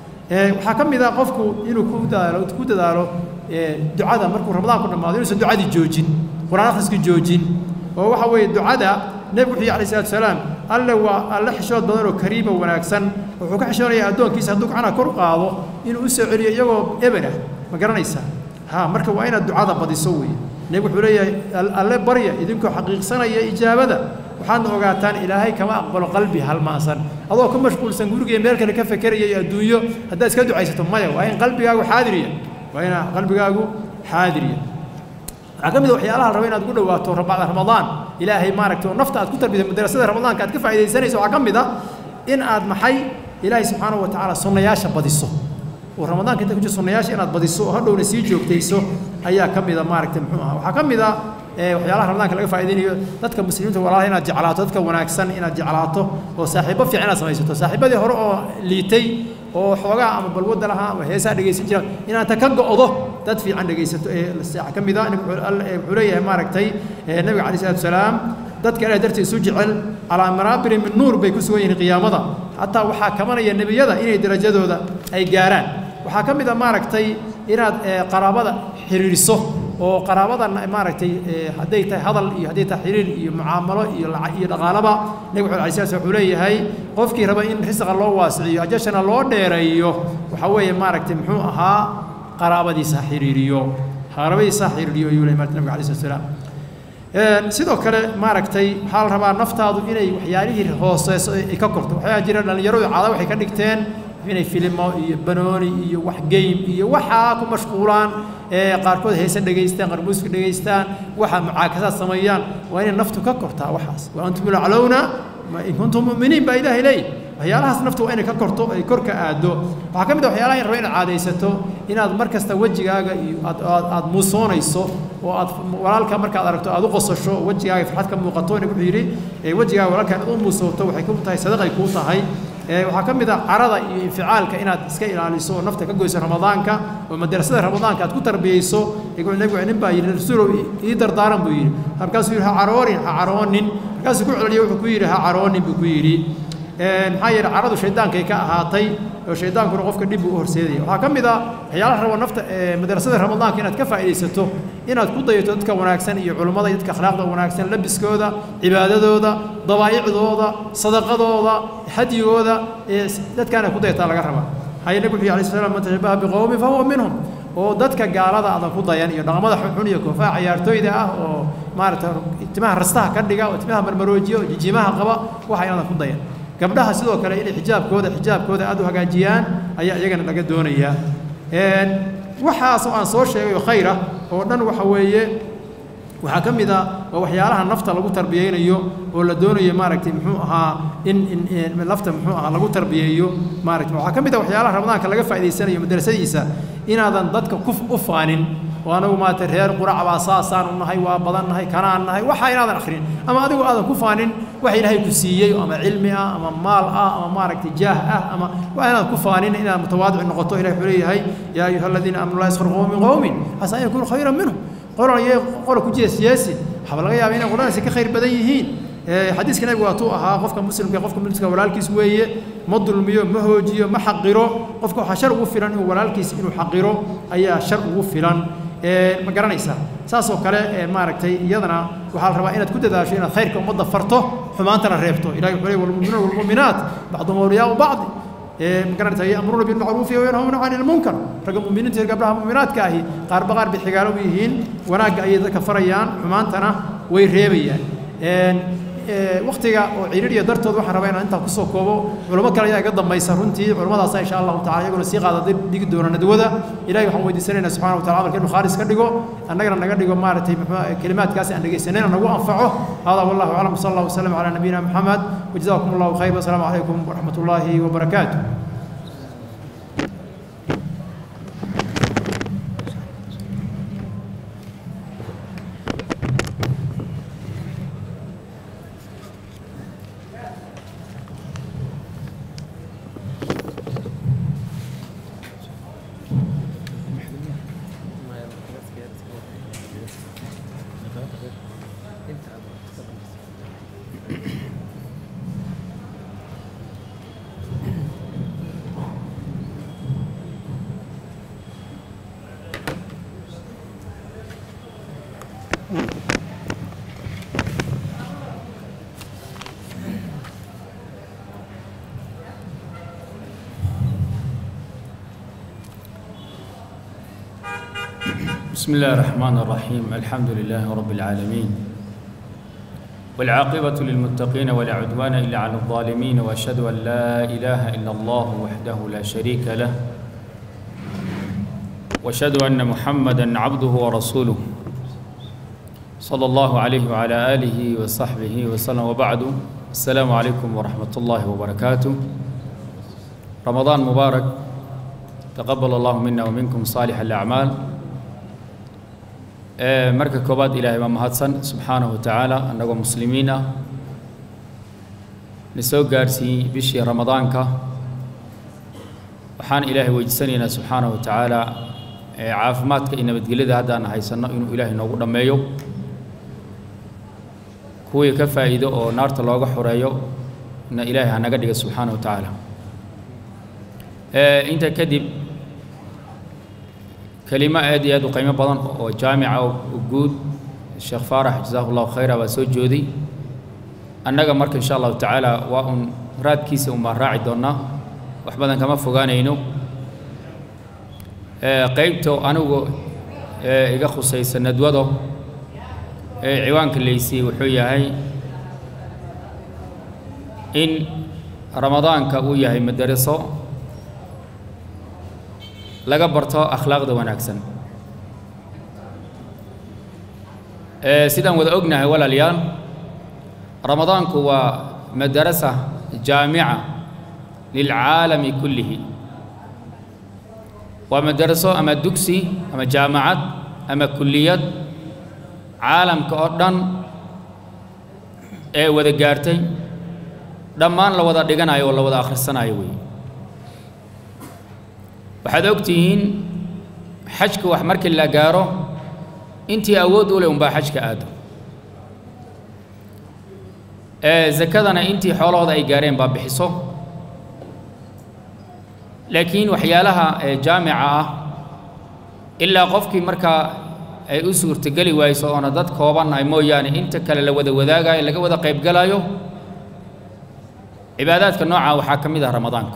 waxaa ka mid ah qofku inuu ku dadaalo ku dadaalo ducada markuu ramadaanku dhammaado inuusan ducadii joojin qur-aan akhriska joojin oo waxa weeye ducada nebigu wuxuu yihi alayh salatu salaam alle waa alle xishood badan oo kariima wanaagsan wuxuu ka xishoonayaa addoonkiisa hadduu gacana kor qaado inuu u soo celiyo iyagoo eber ah ma garanaysaa ha marka waa inaad ducada badiso weeye nebigu wuxuu leeyahay alle barya idinkoo xaqiiqsanaya ijaabada waxaadna ogaataan ilaahay kama aqbalo qalbi halmaasan adoo ku mashquulsan guriga meel kale ka fekeraya iyo adduunyo haddaad iska ducaysato maya waa in qalbigaagu xaadiriya waa in qalbigaagu xaadiriya waxaa ka mid a waxyaalaha la raba inaad ugu dhawaato bacda ramadaan ilaahay maaragtay oo nafta aad ku tarbiyay madrasada ramadaanka aad ka faa'iidaysanayso waxaa ka mid a in aad maxay ilaahay subxaanahu wa tacaala sunnayaasha badiso oo ramadaanka inta ku jiro sunnayaasha inaad badiso oo hadhowna sii joogtayso ayaa ka mid a maaragtay muxuu aha waxaa ka mid a waxyaalaha ramadaanka laga faa'iidaynayo dadka muslimiinta walaalaha inaad jeclaato dadka wanaagsan inaad jeclaato oo saaxiibo fiican inaad samaysato saaxiibadii hore oo liitay oo xoogaa ama balwadda lahaa ama heesaa dhegaysan jira inaad ta ka go'do dad fiican dhegaysato ee saaxa ka mid a wuxuu leeyahay maaragtay nabiga calayh salatu wasalaam dadka ilaah dartiis isu jecel calaa maraabiri min nuur bay ku sugan yihiin qiyaamada xataa waxaa kabanaya nebiyada inay darajadooda ay gaaraan waxaa ka mid a maaragtay inaad qaraabada xiriiriso oo qaraabadan maaragtay hadday tahay hadal iyo hadday tahay xiriir iyo mucaamalo iyo iyo dhaqaalaba nabigu wuxuu alayh salatu wuxuu leeyahay qofkii raba in risqa loo waasiciyo ajashana loo dheereeyo waxaa weeye maaragtay muxuu ahaa qaraabadiisa ha xiriiriyo qaraabadiisa ha xiriiriyo ayuu leeyahay nabiga alayh salatu wasalaam sidoo kale maaragtay waxaa la rabaa naftaadu inay waxyaalihii hooseyso ay ka korto waxyaa jira dhallinyaradu caada waxay ka dhigteen inay filimo iyo banooni iyo wax game iyo waxaa ku mashquulaan qaarkood heese dhegaystaan qaar muuska dhegaystaan waxa mucaakasaad sameeyaan waa inay naftu ka kortaa waxaas wa antum laclowna in kuntum mu'miniin baa ilaahay leeyahy waxyaalahaas naftu waa inay ka korto ay kor ka aado waxaa ka mid a waxyaalaha in raba inaad caadaysato inaad mar kasta wejigaaga iyo aad aad aad muusoonayso oo aad walaalka markaad aragto aad u qosasho wejigaaga farxad ka muuqato nig wuxuu yidhi wejigaaga walaalka inaad u muusooto waxay ku tahay sadaqay kuu tahay waxaa ka mid ah carada iyo inficaalka inaad iska ilaaliso oo nafta ka goyso ramadaanka oo madrasada ramadaanka aad ku tarbiyeyso nebigu nin baa yidhi rasuulow ii dardaaran buu yidhi markaasuu yidhi ha caroonin ha caroonin markaasuu ku celiyey wuxuu ku yidhi ha caroonin buu ku yidhi maxaa yeele caradu shaydaankay ka ahaatay oo shaydaankuna qofka dhib buu u horseedaya waxaa ka mid ah waxyaalaha rabo nafta madrasada ramadaanka inaad ka faa'iidaysato inaad ku dayato dadka wanaagsan iyo culummada iyo dadka akhlaaqda wanaagsan labiskooda cibaadadooda dabaa'icdooda sadaqadooda hadyigooda dadkaana ku dayataa laga rabaa haye nabi wuxuu alayhi salaam man tashabaha biqowmin fa huwa minhum oo dadka gaalada aadan ku dayan iyo dhaqamada xunxun iyo koofaha ciyaartooyda ah oo maaragtay timaha rastaha ka dhiga oo timaha marmaroojiya oo jijimaha qaba waxa inaadan ku dayan gabdhaha sidoo kale inay xijaabkooda xijaabkooda aad u hagaajiyaan ayaa iyagana laga doonayaa waxaas oo aan soo sheegay oo khayr ah oo dhan waxa weeye waxaa ka mid ah waa waxyaalaha nafta lagu tarbiyeynayo oo la doonayo maaragtay muxuu ahaa in in lafta muxuu ahaa lagu tarbiyeeyo maaragtay waxaa ka mid ah waxyaalaha ramadaanka laga faa'idaysanayo madrasadiisa inaadan dadka ku u faanin oo anagu maarata reer qurac baa saasaan u nahay waa badan nahay kanaan nahay waxa inaadan akhrin ama adigu aadan ku faanin wax ilaahay ku siiyey ama cilmi ah ama maal ah ama maaragtay jaah ah ama waa inaadan ku faanin inaad mutawaadic noqoto ilahay wuxuu leeyahay yaa ayuha aladiina aamanu laa yaskharu qowmin min qowmin xasa an yakunu khayran minhum qolan iyo qola ku jees yeesin waxaa laga yaabaa inay qoladaasi ka khayr badan yihiin xadiiska nabigu waatuu ahaa qofka muslimka qofka muslimka walaalkiis weeye ma dulmiyo ma hoojiyo ma xaqiro qofka waxaa shar ugu filan inuu walaalkiis inuu xaqiro ayaa shar ugu filan ma garanaysaa saasoo kale maaragtay iyadana waxaa la rabaa inaad ku dadaasho inaad khayrka ummadda farto xumaantana reebto ilahi wuxuu leey walmuminuuna walmu'minaat bacduhum awliyaau bacdi ma garanaysaa ya'muruuna bilmacruufi wa yanhawna cani ilmunkar ragga mu'miniinta iyo gabdhaha mu'minaadka ahi qaarba qaar bay xigaalo u yihiin wanaagga ayay dadka farayaan xumaantana way reebayaan waktiga oo ciriiriya dartood waxaan rabaa inaan intaa kusoo koobo culamo kale ayaa iga dambaysa runtii culamadaasa insha allahu tacala iyaguna sii qaada dhigi doona nadwada ilahay waxaan weydiisanaynaa subxana wa tacala amalka inu khaalis ka dhigo annagana naga dhigo maaragtay kelimaadkaasi aan dhegaysanayna nagu anfaco hada wallahu aclam sala allah wasalam calaa nabiyina maxamed wajazakum allahu khayr wasalaamu calaykum waraxmat ullaahi wabarakaatu بسم الله الرحمن الرحيم الحمد لله رب العالمين والعاقبة للمتقين ولا عدوان إلا على الظالمين وأشهد أن لا إله إلا الله وحده لا شريك له وأشهد أن محمدا عبده ورسوله صلى الله عليه وعلى آله وصحبه وسلم وبعد السلام عليكم ورحمة الله وبركاته رمضان مبارك تقبل الله منا ومنكم صالح الأعمال marka koobaad ilaahay baa mahadsan subxaanahu wa tacaala annagoo muslimiin ah na soo gaarsiiyey bishii ramadaanka waxaan ilaahay weydiisanaynaa subxaanahu wa tacaala caafimaadka iyo nabadgelyada haddaan haysanno inuu ilaahay noogu dhammeeyo kuwii ka faa'iido oo naarta looga xoreeyo na ilaahay ha naga dhiga subxaanahu wa tacaala intaa kadib kelimo aad iyo aad u qiimo badan oo jaamica oo guud sheekh faarax jasaahu llahu khayra baa soo jooday annaga marka insha allahu tacaala waa un raadkiisa un baan raaci doonnaa wax badan kama fogaanayno qeybta anigu iga khusaysa nadwado ee ciwaanka laysiiyey wuxuu yahay in ramadaanka uu yahay madaraso laga barto akhlaaqda wanaagsan sidaan wada ognahay walaalayaal ramadaanku waa madarasa jaamica lilcaalami kullihi waa madaraso ama dugsi ama jaamacad ama kulliyad caalamka oo dhan ee wada gaartay dhammaan la wada dhiganayo oo la wada akhrisanayo weeye waxaad og tihiin xajka wax markii la gaaro intii awood u leh unbaa xajka aado zakadana intii xoolahooda ay gaareen baa bixiso laakiin waxyaalaha jaamica ah ilaa qofkii markaa ay u suurtogeli wayso oona dad koobannahay mooyaane inta kale la wada wadaagayo laga wada qaybgalayo cibaadaadka noocaa waxaa ka mid ah ramadaanka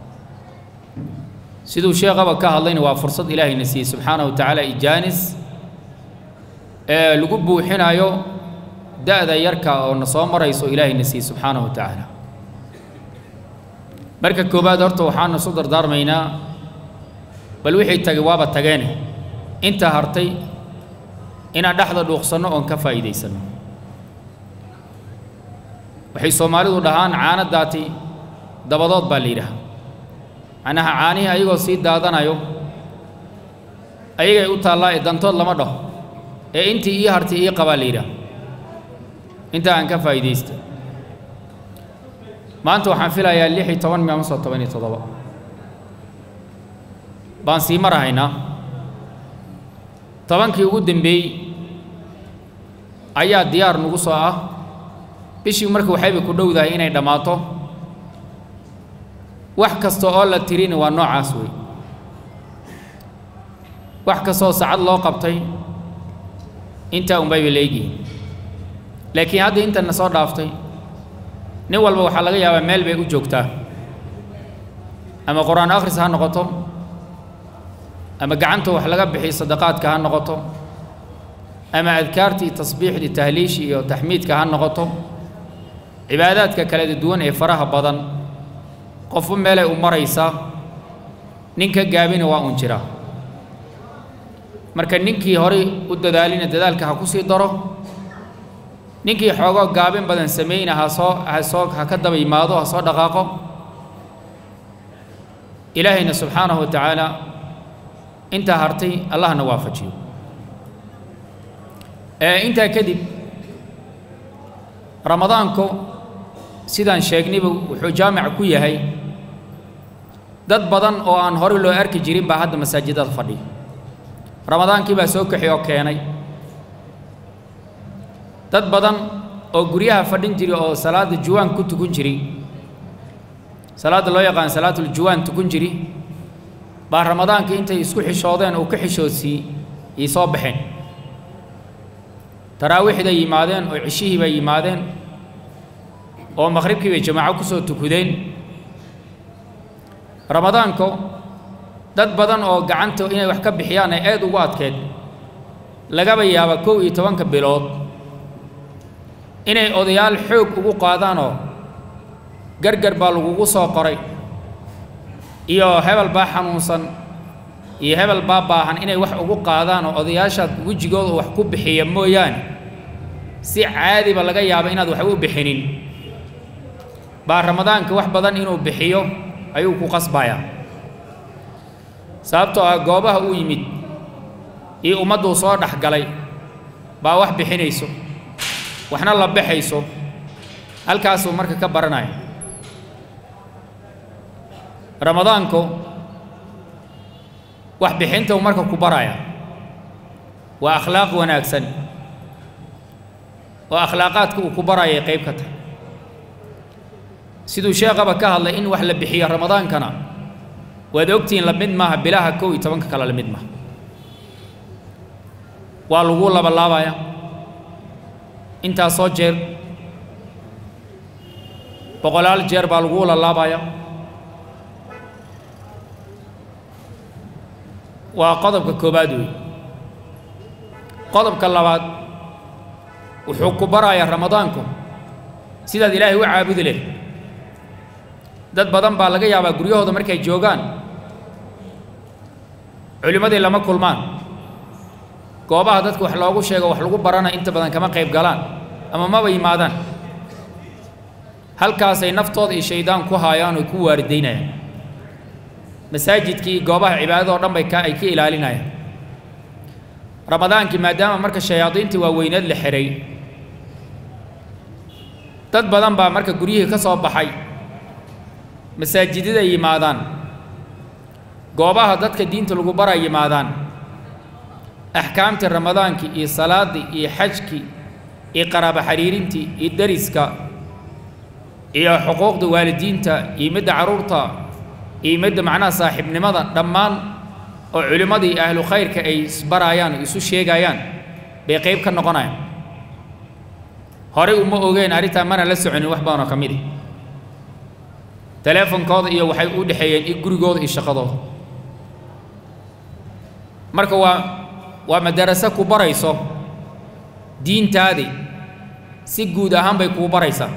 siduu sheekhaba ka hadlayna waa fursad ilaahayna siiyey subxaana wa tacaala ijaanis ee lagu buuxinayo da'da yarka oo na soo marayso ilaahayna siiyey subxaana wa tacaala marka koowaad horta waxaanu isu dardaarmaynaa bal wixii tagay waaba tageene inta hartay inaan dhexda dhuuqsanno oon ka faa'iidaysanno waxay soomaalidu dhahaan caano daati dabadood baa la yidhaha macnaha caanihii ayagoo sii daadanayo ayagay u taallaa ee dantood lama dhaho ee intii ii hartay ii qabaa la yidhaah intaa aan ka faa'iidaysta maanta waxaan filayaa lix iyo toban miya masoo toban iyo toddoba baan sii marahaynaa tobankii ugu dambeeyey ayaa diyaar nagu soo ah bishii marka waxayba ku dhowdahay inay dhammaato wax kasta oo la tirina waa noocaas wey wax kastaoo sacad loo qabtay intaa unbayba leegihin laakiin hadda intana soo dhaaftay nin walba waxaa laga yaabaa meel bay u joogtaa ama qur-aan akhris ha noqoto ama gacanta wax laga bixiy sadaqaadka ha noqoto ama adkaartii tasbiixdii tahliishi iyo taxmiidka ha noqoto cibaadaadka kala duwan ee faraha badan qofba meelay u maraysaa nin ka gaabina waa un jiraa marka ninkii horay u dadaalina dadaalka ha ku sii daro ninkii xoogoo gaabin badan samayna ha soo ha soo ha ka daba yimaado ha soo dhaqaaqo ilaahayna subxaanahu wa tacaala intaa hartay allahna waafajiyo intaa kadib ramadaanku sidaan sheegnayba wuxuu jaamic ku yahay dad badan oo aan horey loo arki jirin baa hadda masaajidada fadhiya ramadaankii baa soo kaxi oo keenay dad badan oo guryaha fadhin jiray oo salaadda juwaan ku tukun jiray salaadda loo yaqaan salaatul juwaan tukun jiri baa ramadaanka intay isku xishoodeen uu ka xishoodsiiyey ii soo baxeen taraawiixday yimaadeen oo cishihii bay yimaadeen oo maqhribkii bay jamaaco ku soo tukudeen ramadaanku dad badan oo gacanta inay wax ka bixiyaan ay aad ugu adkeed lagaba yaaba kow iyo tobanka bilood inay odayaal xoog ugu qaadaanoo gargar baa lagugu soo qoray iyo hebel baa xanuunsan iyo hebel baa baahan inay wax ugu qaadaan oo odayaashaad wejigooda wax ku bixiya mooyaane si caadiba laga yaaba inaad waxba u bixinin baa ramadaanka wax badan inuu bixiyo ayuu ku qasbayaa sababtoo ah goobaha uu yimid iyo ummadduu soo dhex galay baa wax bixinayso waxna la baxayso halkaasuu marka ka baranaya ramadaanku wax bixinta marka ku baraya waa akhlaaq wanaagsan oo akhlaaqaadka uu ku barayay qayb ka tahay siduu sheekhaba ka hadlay in wax la bixiyo ramadaankana waad ogtihiin la mid maaha bilaha kow iyo tobanka kale la mid maaha waa lagu labalaabaya intaasoo jeer boqolaal jeer baa lagu lalaabaya waa qodobka koobaad wey qodobka labaad wuxuu ku barayaa ramadaanku sidaad ilaahay u caabudi leh dad badan baa laga yaabaa guryahooda markay joogaan culimmadii lama kulmaan goobaha dadka wax loogu sheego wax lagu barana inta badan kama qayb galaan ama maba yimaadaan halkaasay naftooda iyo shaydaan ku haayaan oy ku waaridaynayaan masaajidkii goobaha cibaadada oo dhan bay ka ay ka ilaalinayaan ramadaankii maadaama marka shayaadiintii waaweyneed la xihay dad badan baa marka guryihii ka soo baxay masaajidada yimaadaan goobaha dadka diinta lagu bara yimaadaan axkaamtii ramadaankii iyo salaaddii iyo xajkii iyo qaraabo xiriirintii iyo deriska iyo xuquuqda waalidiinta iyo midda carruurta iyo midda macnaha saaxiibnimada dhammaan oo culimmadii ahlu khayrka ay isbaraayaan oo isu sheegayaan bay qayb ka noqonayaan horey uma ogeen arrintaa mana la soconin wax badanoo ka midi teleefonkooda iyo waxay u dhexeeyeen i gurigooda iyo shaqadooda marka waa waa madaraso ku barayso diintaadii si guud ahaan bay kuu baraysaa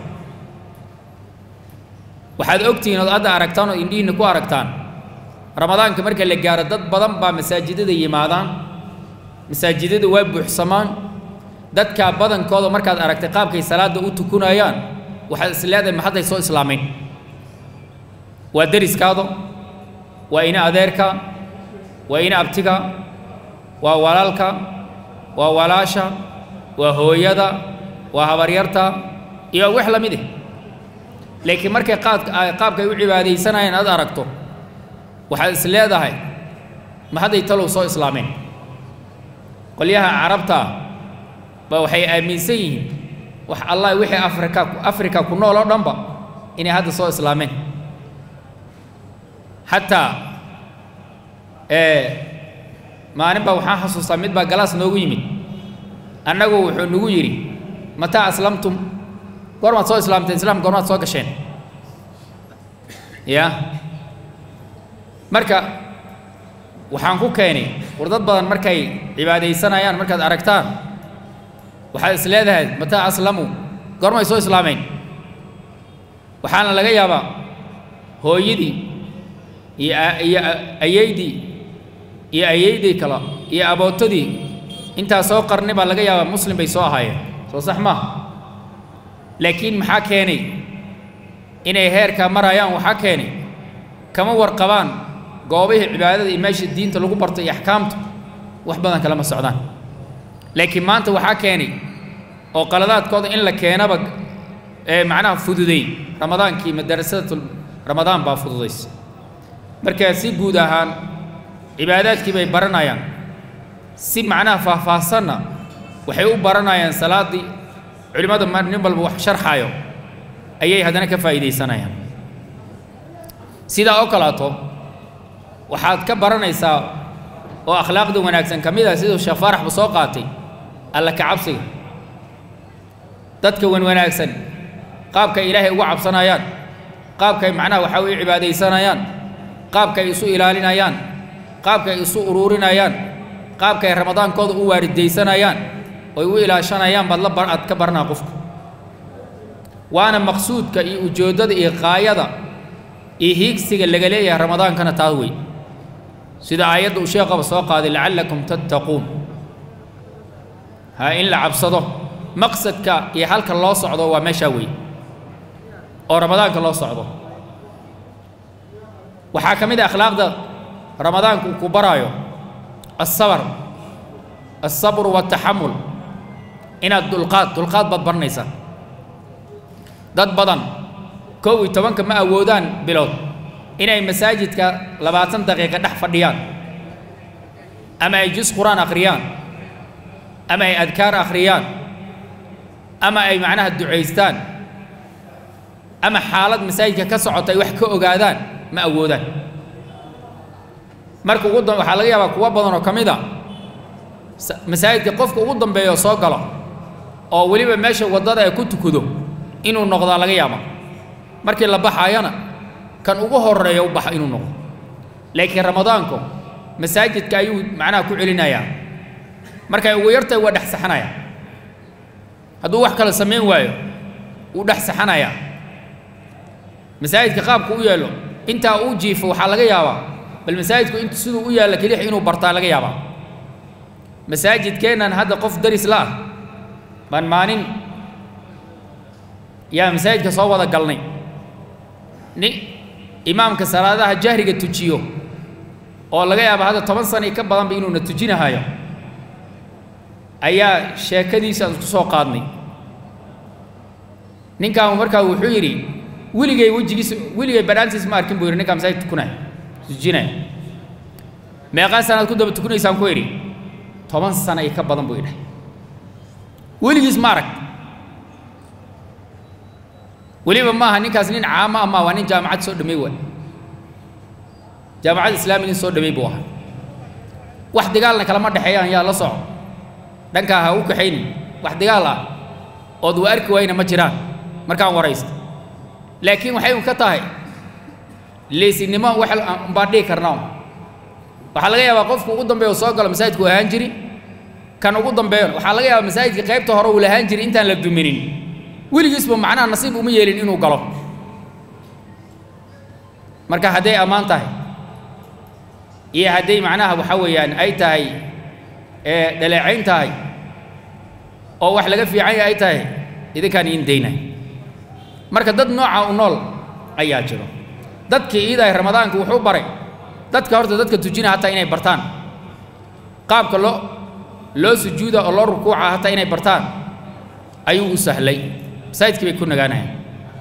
waxaad ogtihiin ood hadda aragtaan oo indhihiinna ku aragtaan ramadaanka marka la gaaro dad badan baa masaajidada yimaadaan masaajidada waa buuxsamaan dadkaa badankooda markaad aragtay qaabkay salaadda u tukunayaan waxaad is leedahay ma hadday soo islaamayn waa deriskaado waa ina adeerka waa ina abtiga waa walaalka waa walaasha waa hooyada waa habaryarta iyo wax la mid eh laakiin markay qaadka qaabkay u cibaadaysanayeen aad aragto waxaad is leedahay ma hadday talow soo islaameen qolyaha carabta ba waxay aaminsan yihiin wax allah wixii afrika afrika ku nool oo dhanba inay hadda soo islaameen xataa maalin baa waxaan xasuustaa mid baa galaas noogu yimid annagu wuxuu nagu yidhi mataa aslamtum goormaad soo islaamteen islaam goormaad soo gasheen ya marka waxaan ku keenay war dad badan markay cibaadaysanayaan markaad aragtaan waxaad is leedahay mataa aslamu goormay soo islaameen waxaana laga yaabaa hooyadii iyo iyo ayeydii iyo ayeydii kale iyo abootadii intaa soo qarni baa laga yaabaa muslim bay soo ahaayeen soo sax maaha laakiin maxaa keenay inay heerkaa marayaan waxaa keenay kama warqabaan goobihii cibaadada iyo meesha diinta lagu barto iyo axkaamta wax badan kalama socdaan laakiin maanta waxaa keenay oo qaladaadkooda in la keenaba ee macnaha fududay ramadaankii madarasadatul ramadaan baa fududaysa marka si guud ahaan cibaadaadkii bay baranayaan si macnaha faahfaahsanna waxay u baranayaan salaaddii culimmada ma nin walba wax sharxaayo ayay haddana ka faa'iidaysanayaan sidaa oo kalaato waxaad ka baranaysaa oo akhlaaqda wanaagsan ka mid ah siduu sheekh faaraxba soo qaatay alla ka cabsiga dadka wan wanaagsan qaabkay ilaahay uga cabsanayaan qaabkay macnaha waxaa weye cibaadaysanayaan qaabkay isu ilaalinayaan qaabkay isu uruurinayaan qaabkay ramadaankooda u waaridaysanayaan oy u ilaashanayaan baad la aad ka baranaa qofka waana maqsuudka iyo ujeeddada iyo qaayada iyo hiigsiga laga leeyahay ramadaankana taas wey sida aayadda uu sheekaba soo qaaday lacallakum tattaquun ha in la cabsado maqsadka iyo halka loo socdo waa meeshaa wey oo ramadaanka loo socdo waxaa ka mid a akhlaaqda ramadaanku uu ku baraayo alsabar alsabru waataxamul inaad dulqaad dulqaad baad baranaysaa dad badan kow iyo tobanka ma awoodaan bilood inay masaajidka labaatan daqiiqa dhex fadhiyaan ama ay jus qur-aan akhriyaan ama ay adkaar akhriyaan ama ay macnaha ducaystaan ama xaalad masaajidka ka socota ay wax ka ogaadaan ma awoodaan marka ugu da waxaa laga yaabaa kuwo badan oo ka mid a masaajidka qofka ugu dambeeya oo soo galo oo weliba meesha waddada ay ku tukado inuu noqdaa laga yaaba markii la baxaayana kan ugu horeeya u baxa inuu noqdo laakiin ramadaanku masaajidka ayuu macnaha ku celinayaa markay ugu yartahay waa dhex saxanayaa hadduu wax kale samayn waayo wuu dhex saxanayaa masaajidka qaabku u yeelo intaa uu jiifo waxaa laga yaabaa bal masaajidku int siduu u yaalla kelix inuu bartaa laga yaabaa masaajidkeennan hadda qof daris la ah baan maalin yaa masaajidka soo wada galnay ni imaamka salaadaha jahriga tujiyo oo laga yaaba hadda toban sana ka badanba inuuna tujinahayo ayaa sheekadiisa aan isku soo qaadnay ninkaan markaa wuxuu yidhi weligay wejigiisa weligay badhaantiis ma arkin buu yidhi ninkaa masaajid tukunaya tujinaya meeqaa sanaad ku daba tukunaysaan ku idhi toban sana iyo ka badan buu idhahay weligiis ma arag weliba maaha ninkaas nin caamo ah maa waa nin jaamacad soo dhamay waay jaamacad islaami nin soo dhamay buu ahaa wax dagaalna kalama dhexeeyaan yaa la soco dhankaa ha u kaxaynin wax dagaal ah ood waa arki waayna ma jiraan markaan waraysta laakiin waxay un ka tahay leysinimo wax baan dhihi karnaa waxaa laga yaabaa qofku ugu dambeeya soo galo masaajidku ahaan jiri kan ugu dambeeyon waxaa laga yaabaa masaajidka qaybta hore uu lahaan jiri intaan la duminin weligiisba macnaha nasiib uma yeelin inuu galo marka hadday ammaan tahay iyo hadday macnaha waxa weeyaan ay tahay dhaleecayn tahay oo wax laga fiican yahay ay tahay idinkaan iin daynay marka dad nooca u nool ayaa jiro dadkii iidahay ramadaanka wuxuu baray dadka horta dadka tujina hataa inay bartaan qaabka loo loo sujuuda oo loo rukuuca hataa inay bartaan ayuu u sahlay masaajidkii bay ku nagaanayaan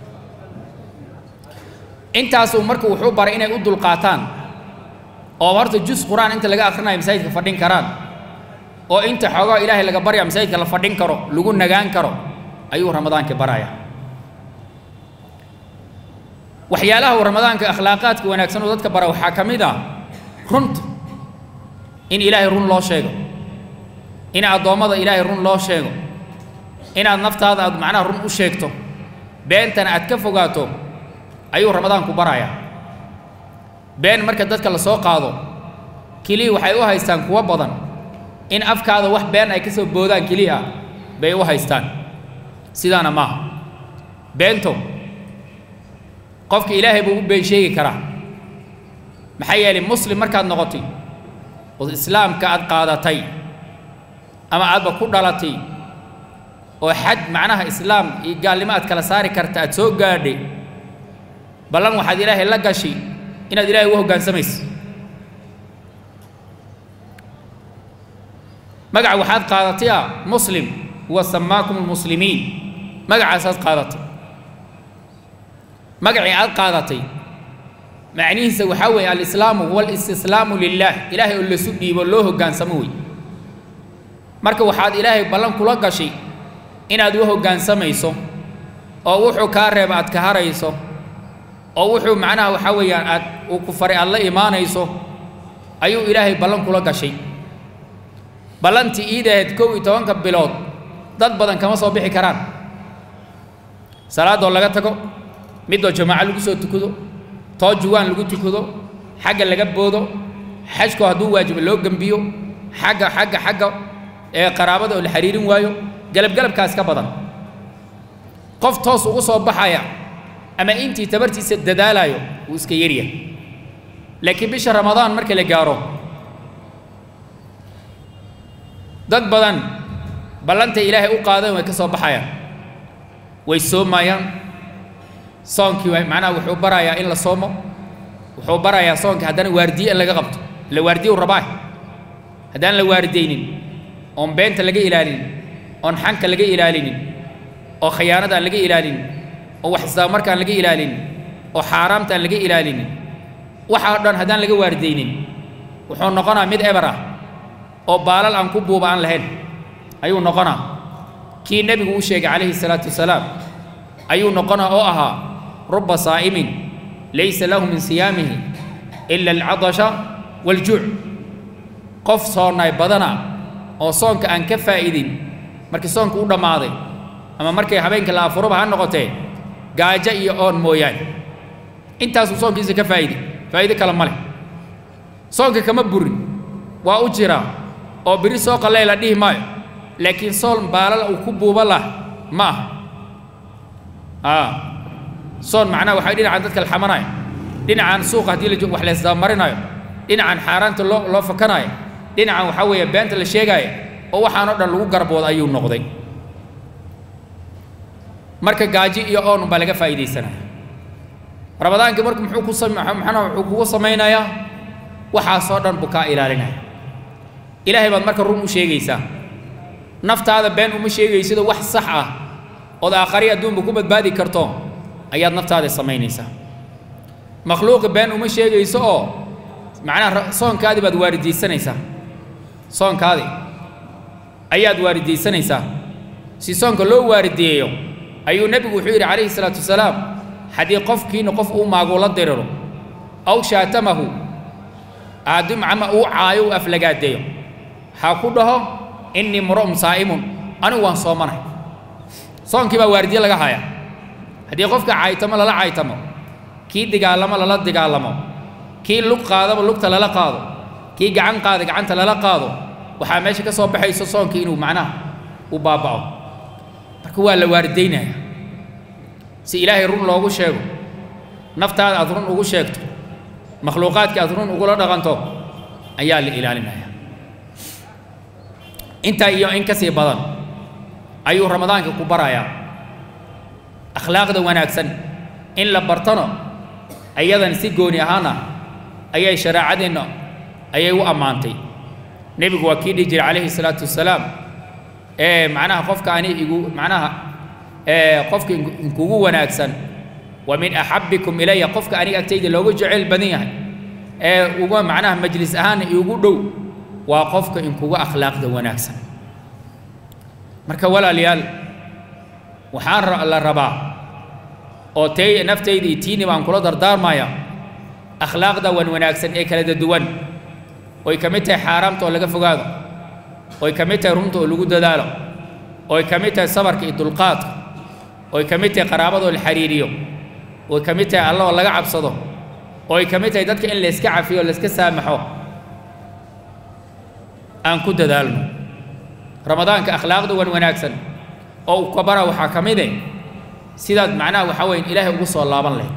intaasuu marka wuxuu baray inay u dulqaataan oo horta jus qur-aan inta laga akhrinayo masaajidka fadhin karaan oo inta xoogaa ilaahay laga barya masaajidka la fadhin karo lagu nagaan karo ayuu ramadaankii baraya waxyaalaha uu ramadaanka akhlaaqaadka wanaagsan oo dadka bara waxaa ka mid ah runta in ilaahay run loo sheego in addoommada ilaahay run loo sheego inaad naftaada aad macnaha run u sheegto beentana aad ka fogaato ayuu ramadaanku barayaa been marka dadka la soo qaado keliya waxay u haystaan kuwo badan in afkaada wax been ay ka soo boodaan keliya bay u haystaan sidaana maaha beento qofka ilaahay buu u been sheegi karaa maxaa yeelay muslim markaad noqotay oo islaamka aad qaadatay ama aadba ku dhalatay oo xad macnaha islaam iyo gaalnimo aad kala saari karta aad soo gaadhay ballan waxaad ilaahay la gashay inaad ilaahay u hoggaansamayso magaca waxaad qaadatay ah muslim huwa samaakum almuslimiin magacaasaad qaadatay magacii aad qaadatay macnihiisa waxaa weeye alislaamu huwa alistislaamu lilaah ilaahay oo lasu dhiibo loo hoggaansamo wey marka waxaad ilaahay ballan kula gashay inaad u hoggaansamayso oo wuxuu kaa reeba aad ka harayso oo wuxuu macnaha waxaa weeyaan aad uu ku faray aad la imaanayso ayuu ilaahay ballan kula gashay ballantii iidaheed kow iyo tobanka bilood dad badan kama soo bixi karaan salaadoo laga tago midoo jamaaco lagu soo tukado too juwaan lagu tukado xagga laga boodo xajku hadduu waajibo loo gembiyo xagga xagga xagga ee qaraabada oo la xiriirin waayo galabgalabkaas ka badan qof toos ugu soo baxaya ama intii tabartiisa dadaalayo wuu iska yaryahay laakiin bisha ramadaan marka la gaaro dad badan ballantay ilaahay u qaadeen way ka soo baxayaan way soomayaan soonkii waa macnaha wuxuu barayaa in la soomo wuxuu barayaa soonka haddana waardiye in laga qabto la waardiye u rabaa haddaan la waardaynin oon beenta laga ilaalinin oon xanka laga ilaalinin oo khiyaanada aan laga ilaalinin oo wax isdaamarka aan laga ilaalinin oo xaaraamta aan laga ilaalinin waxa o dhan haddaan laga waardaynin wuxuu noqonaa mid eber ah oo baalal aan ku buuba aan lahayn ayuu noqonaa kii nebigu u sheegay calayhi salaatu wasalaam ayuu noqonaa oo ahaa ruba saa'imin laysa lahu min siyaamihi ila alcadasha waaljuuc qof soonnay badana oo soonka aan ka faa'idin markii soonka u dhammaaday ama markay habeenka la afuruba ha noqotee gaajo iyo oon mooyaane intaasuu soonkiisa ka faa'idi faa'ido kale ma leh soonka kama burin waa u jiraa oo biri soo qallee la dhihi maayo laakiin soon baalal uu ku buuba lah ma aha a soon macnaha waxay dhinacan dadka la xamanayo dhinacan suuqa haddii la wax la isdabamarinayo dhinacan xaaraanta loo loo fakanayo dhinacan waxaa weeye beenta la sheegaayo oo waxaan o dhan lagu garbooda ayuu noqday marka gaaji iyo oon baa laga faa'iidaysanaya ramadaankii marka muxuu ku sam maxana wuxuu kugu samaynayaa waxaasoo dhan buu kaa ilaalinaya ilaahay baad marka run u sheegaysaa naftaada been uma sheegaysidoo wax sax ah ood aakhari adduunba ku badbaadi karto ayaad naftaada samaynaysaa makhluuqi been uma sheegayso oo macnaha soonkaadii baad waaridaysanaysaa soonkaadii ayaad waaridaysanaysaa si soonka loo waarideeyo ayuu nebigu wuxuu yidhi calayhi salaatu wasalaam haddii qofkiina qof uu maaguu la diriro aw shaatamahu aadum ama uu caayo uu aflagaadeeyo ha ku dhaho innii mura'un saa'imun anigu waan soomanahay soonkii baa waardiye laga hayaa haddii qofka caaytamo lala caaytamo kii digaalamo lala digaalamo kii lug qaadaba lugta lala qaado kii gacan qaada gacanta lala qaado waxaa meesha ka soo baxayso soonkii inuu macnaha u baaba'o marka waa la waaridaynaya si ilaahay run loogu sheego naftaada aad run ugu sheegto makhluuqaadka aad run ugula dhaqanto ayaa la ilaalinaya intaa iyo in ka sii badan ayuu ramadaanka ku barayaa akhlaaqda wanaagsan in la bartano ayadan si gooni ahaana ayay shareecadeenna ayay u ammaantay nebigu waa kii dhihi jiray calayhi salaatu wasalaam ee macnaha qofka ani igu macnaha ee qofka inkugu wanaagsan wa min axabbikum ilaya qofka aniga agtayda looga jeceyl badan yahay ee uga macnaha majlis ahaan iugu dhow waa qofka inkuga akhlaaqda wanaagsan marka walaalayaal waxaan la rabaa oo tay naftayda iyo tiini baan kula dardaarmaya akhlaaqda wan wanaagsan ee kala duwan oy ka mid tahay xaaraamta oo laga fogaado oy ka mid tahay runta oo lagu dadaalo oy ka mid tahay sabarka iyo dulqaadka oy ka mid tahay qaraabadoo la xiriiriyo oy ka mid tahay alla oo laga cabsado oy ka mid tahay dadka in layska cafiyo o layska saamaxo aan ku dadaalno ramadaanka akhlaaqda wan wanaagsan oo u kabara waxaa ka mid eh sidaad macnaha waxaa weyn ilaahay ugu soo laaban lahayd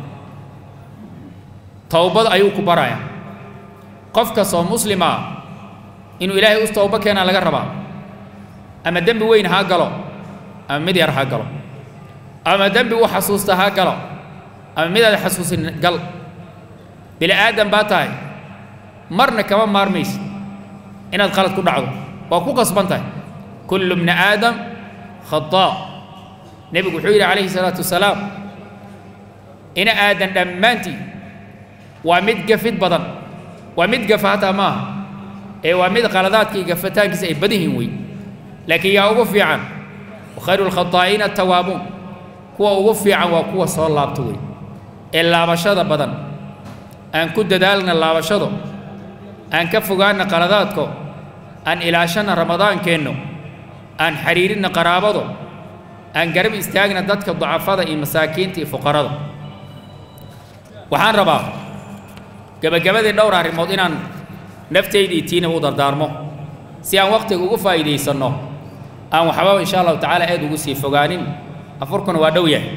towbad ayuu ku baraya qof kastoo muslima inuu ilaahay u towbo keenaa laga rabaa ama dembi weyn ha galo ama mid yar ha galo ama dembi u xasuusta ha galo ama midaad xasuusin gal bini aadan baa tahay marna kama maarmaysid inaad qalad ku dhacdo waa ku qasban tahay kullu bni aadam khataa nebigu wuxuu yidhi calayhi salaatu wasalaam ina aadan dhammaantii waa mid gafid badan waa mid gafa hataa maaha ee waa mid qaladaadka iyo gafataankiisa ay badan yihiin wey laakiin yaa ugu fiican wakhayru lkhataa'iina atawaabuun kuwa ugu fiican waa kuwa soo laabta wey ee laabashada badan aan ku dadaalna laabashado aan ka fogaanna qaladaadko aan ilaashanna ramadaankeenno aan xiriirinna qaraabado aan garab istaagna dadka dacafada iyo masaakiinta iyo fuqarada waxaan rabaa gebagabadii dhowr arrimood inaan naftayda iyo tiinaba u dardaarmo si aan wakhtiga ugu faa'iidaysanno aan waxba insha allahu tacaala aad ugu sii fogaanin afurkuna waa dhow yahay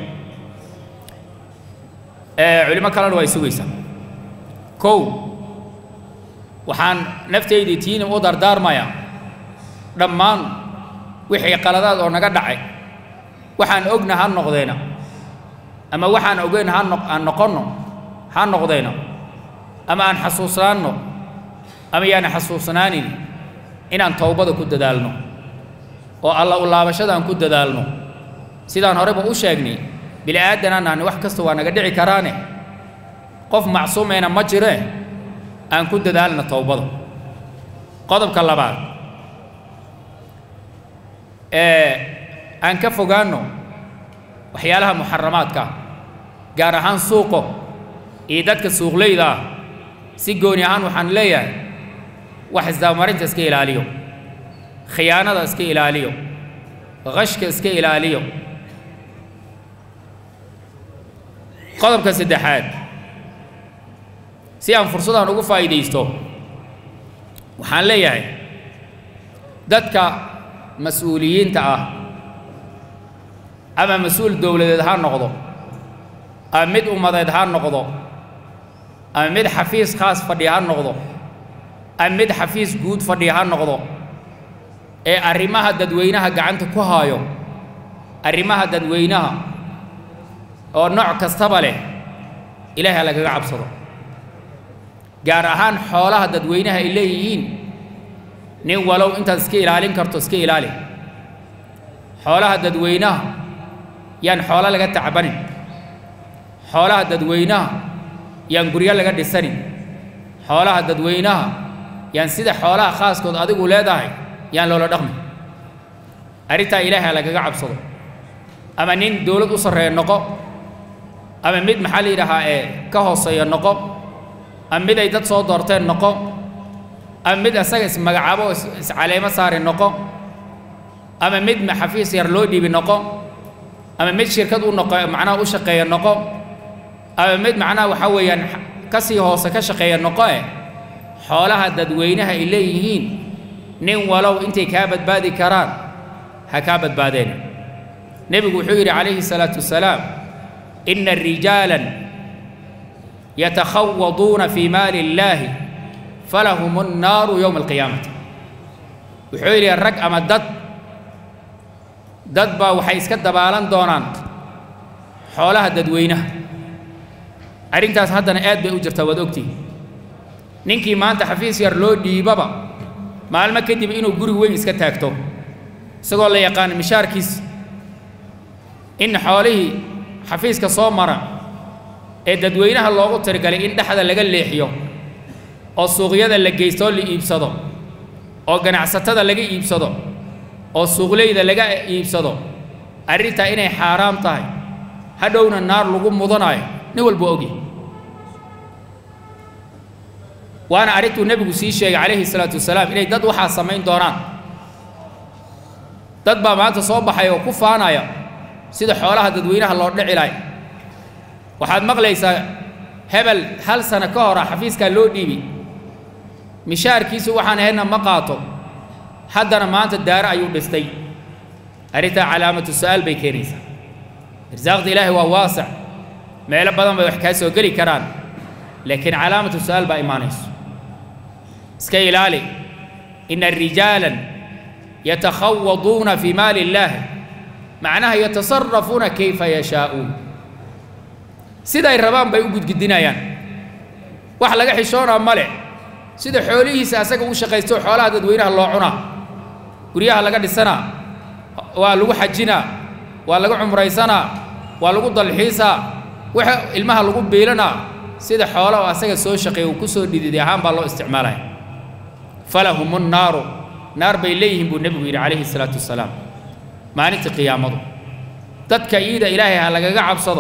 culimo kalena waa ay sugaysaa kow waxaan naftayda iyo tiinaba u dardaarmayaa dhammaan wixii qaladaad oo naga dhacay waxaan ogna ha noqdeyna ama waxaan ogeyn ha no aan noqonno ha noqdeyna ama aan xasuusnaanno ama yaana xasuusnaanin inaan towbada ku dadaalno oo alla u laabashada aan ku dadaalno sidaan horeba u sheegnay bini aadanaan nahni wax kasta waa naga dhici karaane qof macsuumayna ma jiree aan ku dadaalna towbada qodobka labaad ee aan ka fogaanno waxyaalaha muxaramaadka ah gaar ahaan suuqo iyo dadka suuqleyda ah si gooni ahaan waxaan leeyahay wax isdabamarinta iska ilaaliyo khiyaanada iska ilaaliyo qashka iska ilaaliyo qodobka saddexaad si aan fursadaan ugu faa'iidaysto waxaan leeyahay dadka mas-uuliyiinta ah ama mas-uul dowladeed ha noqdo ama mid ummadeed ha noqdo ama mid xafiis khaas fadhiya ha noqdo ama mid xafiis guud fadhiya ha noqdo ee arrimaha dadweynaha gacanta ku haayo arrimaha dadweynaha oo nooc kastaba leh ilaahay ha lagaga cabsado gaar ahaan xoolaha dadweynaha ay leeyihiin nin walow intaad iska ilaalin karto iska ilaali xoolaha dadweynaha yaan xoolo laga tacbanin xoolaha dadweynaha yaan guryo laga dhisanin xoolaha dadweynaha yaan sida xoolaha khaaskood adigu leedahay yaan loola dhaqmin arrintaa ilaahay ha lagaga cabsado ama nin dowlad u sarreeya noqo ama mid maxaa la yidhaahaa ee ka hooseeya noqo ama mid ay dad soo doorteen noqo ama mid asaga ismagacaabo oo iscaleemo saari noqo ama mid xafiis yar loo dhiibi noqo ama mid shirkad u noqo macnaha u shaqeeya noqo ama mid macnaha waxaa weeyaan ka sii hoose ka shaqeeya noqo eh xoolaha dadweynaha ay leeyihiin nin walow intay kaa badbaadi karaan ha kaa badbaadeen nebigu wuxuu yidhi calayhi salaatu wasalaam ina rijaalan yatakhawaduuna fii maali illaahi falahum annaaru yowma alqiyaamati wuxuu yidhi rag ama dad dad baa waxay iska dabaalan doonaan xoolaha dadweynaha arrintaas haddana aad bay u jirtaa waad ogtihi ninkii maanta xafiis yar loo dhiibaba maalmo kadib inuu guri weyn iska taagto isagoo la yaqaano mishaarkiis in xoolihii xafiiska soo mara ee dadweynaha loogu tirigalay in dhexda laga leexiyo oo suuqyada la geystoo la iibsado oo ganacsatada laga iibsado oo suuqleyda laga iibsado arrintaa inay xaaraam tahay hadhowna naar lagu mudanayo nin walba ogi waana arrintuu nebigu sii sheegay calayhi salaatu wasalaam inay dad waxaa samayn doonaan dad baa maanta soo baxay oo ku faanaya sida xoolaha dadweynaha loo dhici lahay waxaad maqlaysaa hebel hal sano ka hora xafiiskaa loo dhiibi mishaarkiisu waxaan ahaydna ma qaato haddana maanta daaro ayuu dhistay arrintaa calaamatu su'aal bay keenaysaa irsaaqda ilaahay waa waasic meelo badan bay wax kaa soo geli karaan laakiin calaamatu su'aal baa imaanayso iska ilaali ina rijaalan yatakhawaduuna fii maali illaahi macnaha yatasarafuuna kayfa yashaa'uun siday rabaan bay u gudgudinayaan wax laga xishoonaa ma leh sida xoolihiisa asaga u shaqaysto xoolaha dadweynaha loo cunaa guryaha laga dhisanaa waa lagu xajinaa waa lagu cumraysanaa waa lagu dalxiisaa waxa ilmaha lagu biilanaa sida xoola oo asaga soo shaqeeya uu ku soo dhididay ahaan baa loo isticmaalaya falahumu nnaaru naar bay leeyihiin buu nebigu yidhi calayhi salaatu wasalaam maalinta qiyaamadu dadka iida ilaahay ha lagaga cabsado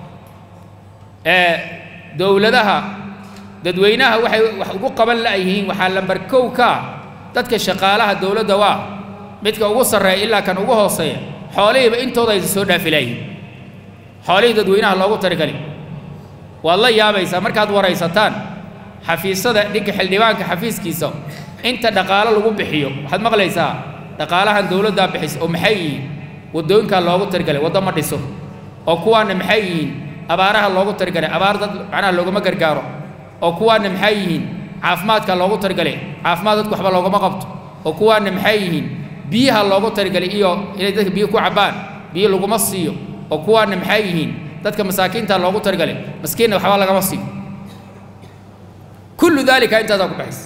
ee dowladaha dadweynaha waxay wax ugu qaban la'yihiin waxaa lambar kow ka ah dadka shaqaalaha dowladda waa midka ugu sarreeya ilaa kan ugu hooseeya xoolihiiba intooda aysa soo dhaafi la'yihiin xoolihii dadweynaha loogu tarigali waad la yaabaysaa markaad waraysataan xafiisyada dhinka xildhibaanka xafiiskiisa inta dhaqaalo lagu bixiyo waxaad maqlaysaa dhaqaalahan dowladdaa bixisa oo maxay yihiin waddooyinkaa loogu tarigalay waddo ma dhiso oo kuwaana maxay yihiin abaaraha loogu tarigalay abaar dad macnaha loogama gargaaro oo kuwaana maxay yihiin caafimaadka loogu tarigalay caafimaad dadku waxba loogama qabto oo kuwaana maxay yihiin biyaha loogu tarigalay iyo inay dadka biyo ku cabbaan biyo laguma siiyo oo kuwaana maxay yihiin dadka masaakiinta loogu tarigalay maskiinna waxba lagama siiyo kullu daalika intaasaa ku baxaysa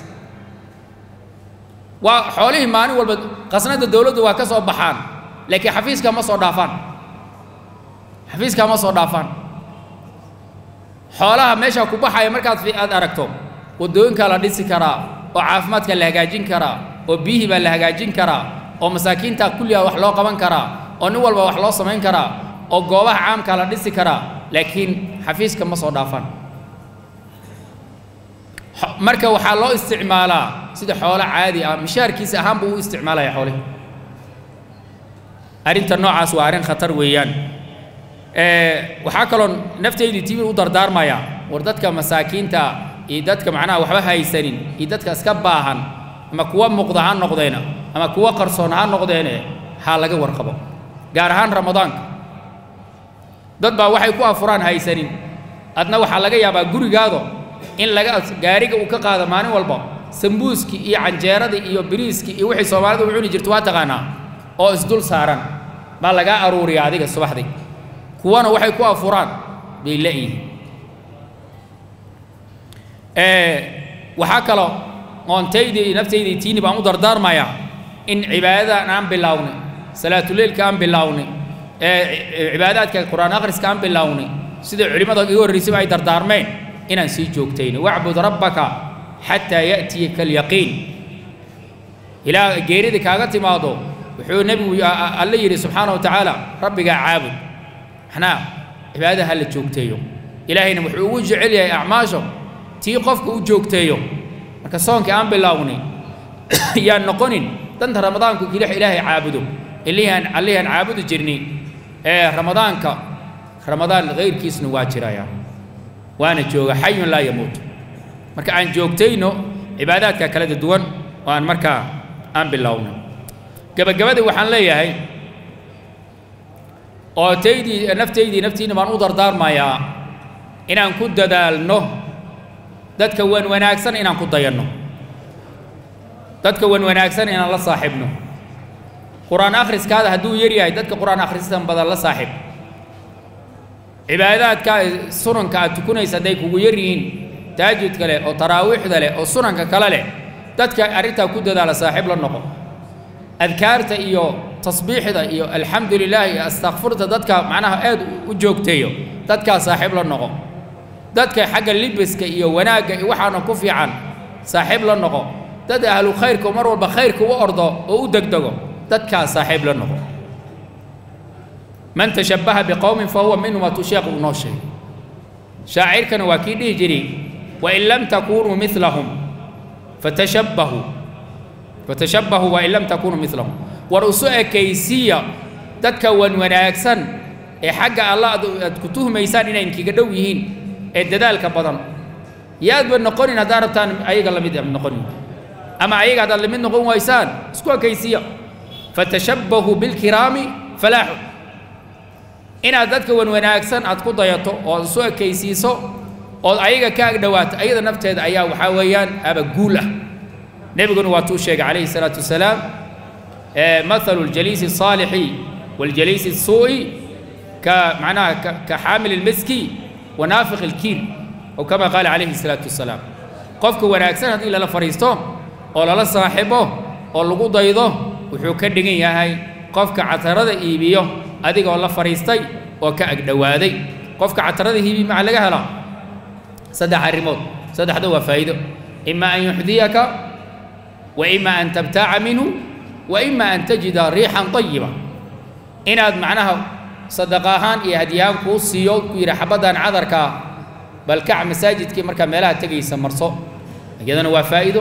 waa xoolihii maalin walba qasnada dowladdu waa ka soo baxaan laakiin xafiiska ma soo dhaafaan xafiiska ma soo dhaafaan xoolaha meesha ku baxaya markaad aad aragto waddooyinkaa la dhisi karaa oo caafimaadka la hagaajin karaa oo biyihii baa la hagaajin karaa oo masaakiinta kulligaa wax loo qaban karaa oo nin walba wax loo samayn karaa oo goobaha caamkaa la dhisi karaa laakiin xafiiska ma soo dhaafaan marka waxaa loo isticmaalaa sida xoolo caadi ah mishaarkiisa ahaan buu u isticmaalaya xoolihi arrinta noocaas waa arrin khatar weeyaan waxaa kaloo naftaydii timi u dardaarmaya war dadka masaakiinta iyo dadka macnaha waxba haysanin iyo dadka iska baahan ama kuwa muuqda ha noqdeena ama kuwa qarsoon ha noqdeene ha laga warqabo gaar ahaan ramadaanka dad baa waxay ku afuraan haysanin adna waxaa laga yaabaa gurigaado in laga gaariga uu ka qaado maalin walba sambuuskii iyo canjeeradii iyo biriiskii iyo wixii soomaalidu u cuni jirto waa taqaanaa oo isdul saaran baa lagaa aruuriya adiga subaxdii kuwana waxay ku afuraan bay la'yihiin waxaa kaloo qoontaydii iyo naftaydii tiini baan u dardaarmayaa in cibaadadan aan bilownay salaatuleylka aan bilownay cibaadaadka qur-aan akhriska aan bilownay sida culimmada iga horraysayba ay dardaarmeen inaan sii joogtayno wacbud rabbaka xataa ya'tiyaka alyaqiin ilaa geerida kaaga timaado wuxuu nebigu alle yidhi subxaana wa tacaala rabbigaa caabud maxnaa cibaadada ha la joogteeyo ilaahayna wuxuu ugu jecel yahay acmaasho tii qofka u joogteeyo marka soonkii aan bilownay yaan noqonin danta ramadaanku kilix ilaahay caabudo illihaan allihaan caabudi jirnay ee ramadaanka ramadaan kayrkiisna waa jiraya waana jooga xayun laa yamuut marka aan joogtayno cibaadaadka kala duwan oo aan markaa aan bilowno gabagabadii waxaan leeyahay oo taydii naftaydii naftiina baan u dardaarmayaa inaan ku dadaalno dadka wan wanaagsan inaan ku dayanno dadka wan wanaagsan inaan la saaxiibno qur-aan akhriskaada hadduu yar yahay dadka qur-aan akhristan badan la saaxiib cibaadaadka sunanka aad tukunaysa hadday kugu yar yihiin taajudka leh oo taraawiixda leh oo sunanka kale leh dadka arrintaa ku dadaala saaxiib la noqo adkaarta iyo tasbiixda iyo alxamdu lilah iyo astakfirta dadka macnaha aad u joogteeyo dadkaa saaxiib la noqo dadka xagga libiska iyo wanaagga iyo waxaana ku fiican saaxiib la noqo dad ahlu khayrka mar walba khayrka u ordo oo u degdego dadkaa saaxiib la noqo man tashabbaha biqowmin fa huwa minhum waatuu sheekhu unoo sheegay shaacirkana waa kii dhihi jiray wain lam takunuu milahum fatashabbahuu fatashabbahuu wain lam takunuu milahum war isu ekaysiya dadka wan wanaagsan ee xagga allah aad ku tuhmaysaan inay inkiga dhow yihiin ee dadaalka badan yaadba noqonin haddaad rabtaan ayaga lamid noqonin ama ayaga haddaad lamid noqon waysaan isku ekaysiya fatashabbahuu bilkiraami falaaxu inaad dadka wan wanaagsan aad ku dayato oo isu ekaysiiso ood ayaga ka agdhowaato ayada nafteeda ayaa waxaa weeyaan abaguul ah nebiguna waa tuu sheegay calayhi salaatu wasalaam mathalu ljaliisi الصaalixi waاljaliisi الsuu'i ka macnaha ka xaamil اlmiski wa naafiq اlkiir oo kama qaala calayhi الsalaatu wasalaam qofka wanaagsan haddii lala fadhiisto oo lala saaxibo oo lagu daydo wuxuu ka dhigan yahay qofka catarada iibiyo adigoo la fadhiistay oo ka agdhowaaday qofka catarada iibiyo maxaa laga helaa saddex arrimood saddexda waa faa'iido ima an yuxdiyaka wa ima an tabtaaca minhu wa ima an tajida riixan طayiba inaad macnaha sadaqa ahaan iyo hadyahaan kuu siiyo ku yidhi xabaddan cadarkaa bal kac masaajidkii markaa meelaha tegaysa marso iyadana waa faa'iido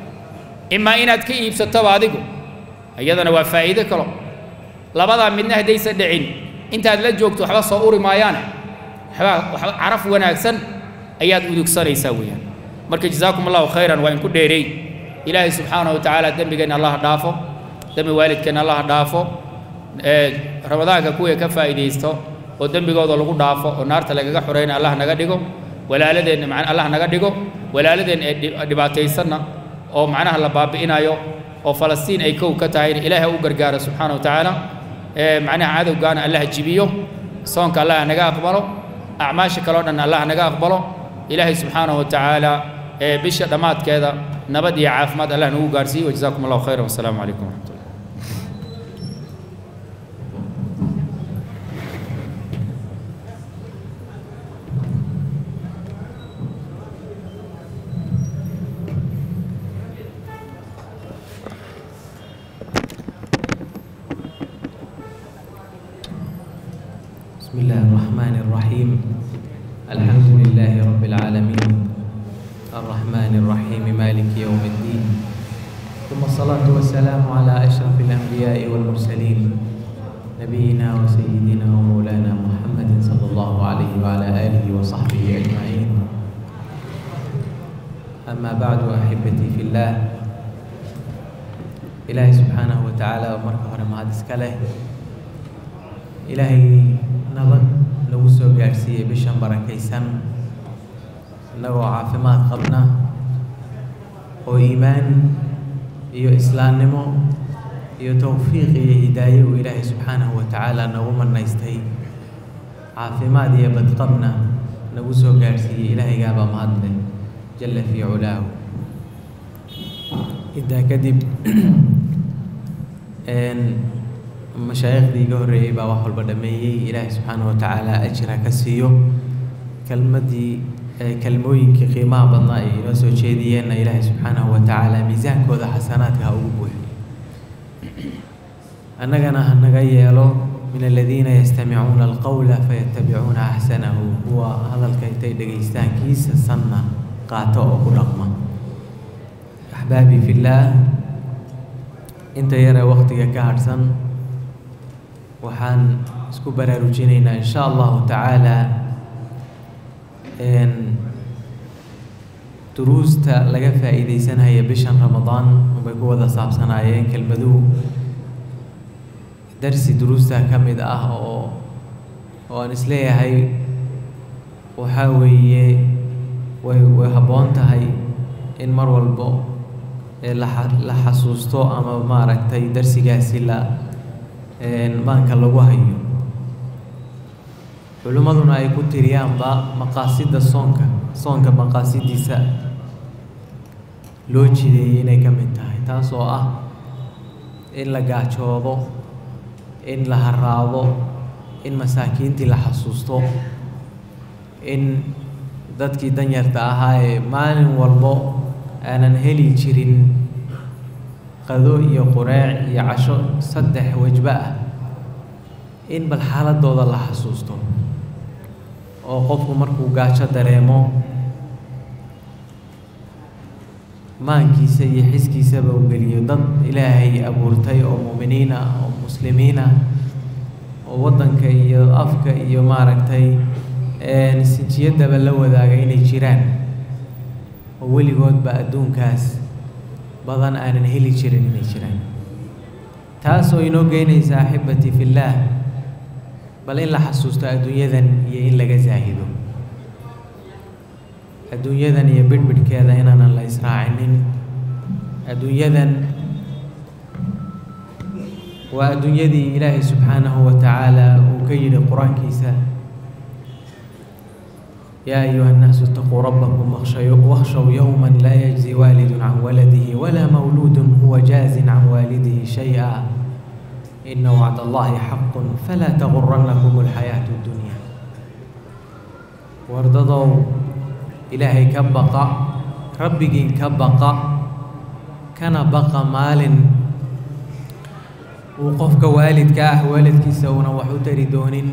imaa inaad ka iibsatoba adigu iyadana waa faa'iido kalo labadaa midna haddaysan dhicin intaad la joogto waxba soo uri maayaane waxba waxba caraf wanaagsan ayaad udugsanaysaa weeyaan marka jazaakum allahu khayran waa inku dheereey ilaahay subxaanahu wa tacaala dembigeenna allah dhaafo dembi waalidkeenna allah dhaafo ramadaanka kuwii ka faa'iidaysto oo dembigooda lagu dhaafo oo naarta lagaga xorayna allah naga dhigo walaaladeenna man allah naga dhigo walaaladeen ee dhibaataysanna oo macnaha la baabi'inayo oo falastiin ay kow ka tahayna ilaahay u gargaaro subxaana wa tacaala macnaha cadowgaana allah jibiyo soonka allah naga aqbalo acmaasha kaleo dhan allah naga aqbalo ilaahay subxaanahu wa tacaala ee bisha dhammaadkeeda nabad iyo caafimaad allah nagu gaarsiiyo wajazaakum allahu khayran wasalaamu calaykum waraxmat ullah بسم الله الرحمن الرحيم الحمد لله رب العالمين الرحمن الرحيم مالك يوم الدين ثم الصلاة والسلام على أشرف الأنبياء والمرسلين نبينا وسيدنا ومولانا محمد صلى الله عليه وعلى آله وصحبه أجمعين أما بعد أحبتي في الله إلهي سبحانه وتعالى ومركه رماد إسكاله ilaahay nabad nagu soo gaadhsiiyey bishan barakaysan innagoo caafimaad qabna oo iimaan iyo islaamnimo iyo towfiiq iyo hidaaye uu ilaahay subxaanahu wa tacaala nagu manaystay caafimaad iyo badqabna nagu soo gaadhsiiyey ilaahaygaabaa mahadle jalla fii culaahu intaa kadib mashaayiikhdii iga horreeyey baa wax walba dhameeyey ilaahay subxaana wa tacaala ajira ka siiyo kelmaddii kelmooyinkii qiimaha badnaa ay inoo soo jeediyeenna ilaahay subxaanahu wa tacaala miisaankooda xasanaadka ha ugu buuxiyo annagana ha naga yeelo min aladiina yastamicuuna alqowla fayatabicuuna axsanahu kuwa hadalka intay dhegaystaan kiisa sanna qaato oo ku dhaqma axbaabii fillaah inta yaree waqtiga ka hadhsan waxaan isku baraarujinaynaa in sha allahu tacaala duruusta laga faa'iidaysanaya bishan ramadaan unbay ku wada saabsanaayeen kelmaduhu darsi duruusta ka mid ah oo oo aan isleeyahay waxaa weeye way way habboon tahay in mar walbo la la xasuusto ama maaragtay darsigaasi la maanka lagu hayo culimmaduna ay ku tiriyaanba maqaasidda soonka soonka maqaasidiisa loo jideeyey inay ka mid tahay taas oo ah in la gaajoodo in la haraado in masaakiintii la xasuusto in dadkii danyarta ahaa ee maalin walbo aanan heli jirin qado iyo qureec iyo casho saddex wajbo ah in bal xaaladooda la xasuusto oo qofku markuu gaajo dareemo maankiisa iyo xiskiisaba uu geliyo dad ilaahay abuurtay oo mu'miniin ah oo muslimiin ah oo waddanka iyo afka iyo maaragtay sinjiyadaba la wadaaga inay jiraan oo weligoodba adduunkaas badan aanan heli jirin inay jiraan taasoo inoo geynaysa axibbatii fillaah bal in la xasuusto adduunyadan iyo in laga saahido adduunyadan iyo bidhbidhkeeda inaanan la israacinin adduunyadan waa adduunyadii ilaahay subxaanahu wa tacaala uu ka yidhi qur-aankiisa yaa ayuha الnaasu اtaquu rabbakum wakhshow yowma laa yajzi waalidu can waladihi walaa mawluud huwa jaazin can waalidihi shayئa ina wacd allahi xaqu falaa taguranakum اlxayaaةu اdunya wardadow ilaahay ka baqa rabbigiin ka baqa kana baqa maalin uu qofka waalidka ah waalidkiisa uunan wax u tari doonin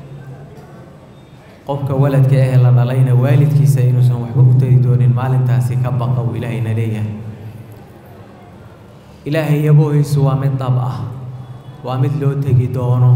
qofka waladka ahee la dhalayna waalidkiisa inuusan waxba u tari doonin maalintaasi ka baqa uu ilaahayna leeyahay ilaahay yaboohiisu waa mid dab ah waa mid loo tegi doono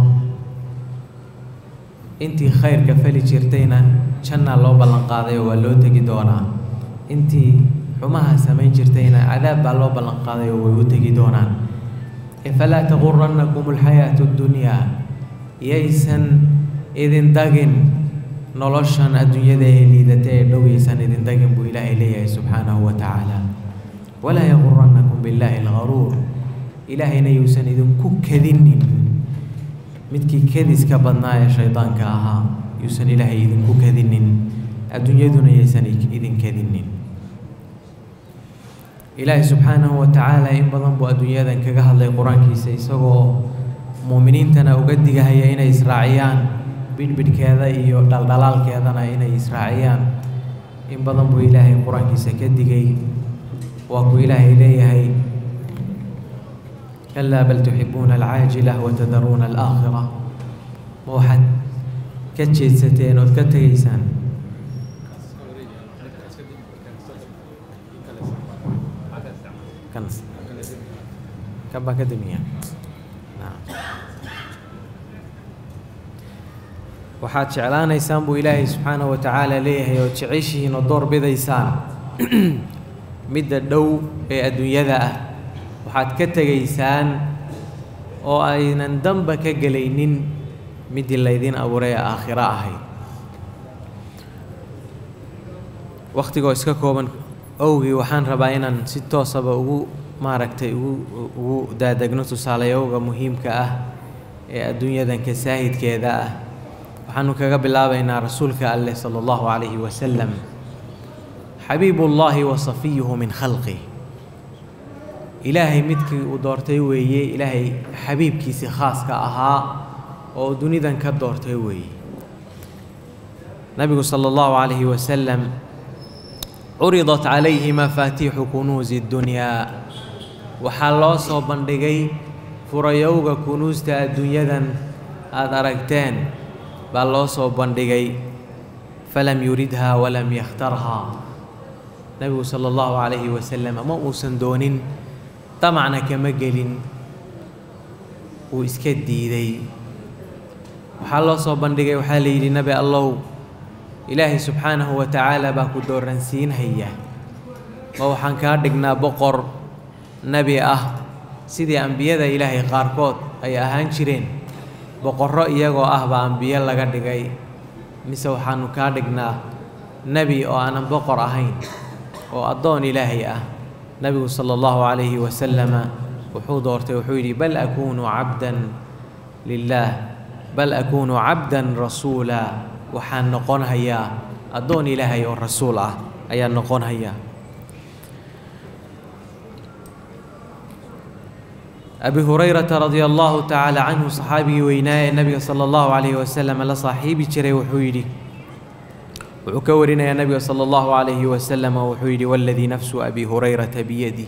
intii khayrka fali jirtayna jannaa loo ballanqaaday oo waa loo tegi doonaa intii xumaha samayn jirtayna cadaab baa loo ballanqaaday oo way u tegi doonaan falaa taguranakum alxayaatu اddunyaa yaysan idin dagin noloshan adduunyada ee liidata ee dhow yaysan idin dagin buu ilaahay leeyahay subxaanahu wa tacaala walaa yaguranakum billaahi algaruur ilaahayna yuusan idinku kadinin midkii kadiska badnaa ee shaydaanka ahaa yuusan ilaahay idinku kadinin adduunyaduna yaysan idin kadinin ilaahay subxaanahu wa tacaala in badan buu adduunyadan kaga hadlay qur-aankiisa isagoo muuminiintana uga digahaya inay israaciyaan bidhbidhkeeda iyo dhaldhalaalkeedana inay israaciyaan in badan buu ilaahay qur-aankiisa ka digay waa kuu ilaahay leeyahay kalaa bal tuxibuuna alcaajila watadaruuna alaakhira ma waxaad ka jeedsateen ood ka tegaysaan kan baan ka damiya waxaad jeclaanaysaan buu ilaahay subxaanahu wa tacaala leeyahay oo jeceshihiin oo door bidaysaan midda dhow ee adduunyada ah waxaad ka tegaysaan oo aynan danba ka gelaynin middii laydin abuuray ee aakhiro ahayd wakhtigoo iska kooban owgii waxaan rabaa inaan si toosaba ugu maaragtay ugu ugu daadegno tusaalayowga muhiimka ah ee adduunyadanka saahidkeeda ah waxaanu kaga bilaabaynaa rasuulka alleh sala allahu calayhi wasalam xabiibullaahi wa safiyuhu min khalqih ilaahay midkii uu doortay weeye ilaahay xabiibkiisii khaaska ahaa oo dunidan ka doortay weeye nabigu sala allahu calayhi wasalam curidat calayhi mafaatiixu kunuusi ddunyaa waxaa loo soo bandhigay furayowga kunuusta adduunyadan aada aragteen baa loo soo bandhigay falam yuridhaa walam yakhtarhaa nebigu sala allahu calayhi wasalam ma uusan doonin damacna kama gelin wuu iska diiday waxaa loo soo bandhigay waxaa la yidhi nebi allow ilaahay subxaanahu wa tacaala baa ku dooransiinhaya ma waxaan kaa dhignaa boqor nebi ah sidii ambiyada ilaahay qaarkood ay ahaan jireen boqorro iyagoo ah baa ambiyo laga dhigay mise waxaanu kaa dhignaa nebi oo aanan boqor ahayn oo addoon ilaahay ah nebigu sala allahu calayhi wasalama wuxuu doortay wuxuu yidhi bal akuunu cabdan lilaah bal akuunu cabdan rasuula waxaan noqon hayaa addoon ilaahay oo rasuul ah ayaan noqon hayaa abi hurayrata radia allahu tacaala canhu saxaabigii weynaa ee nabiga sala allahu calayhi wasalam la saaxiibi jiray wuxuu yidhi wuxuu ka warinayaa nabiga sala allahu calayhi wasalam wuxuu yidhi waladii nafsu abi hurayrata biyadi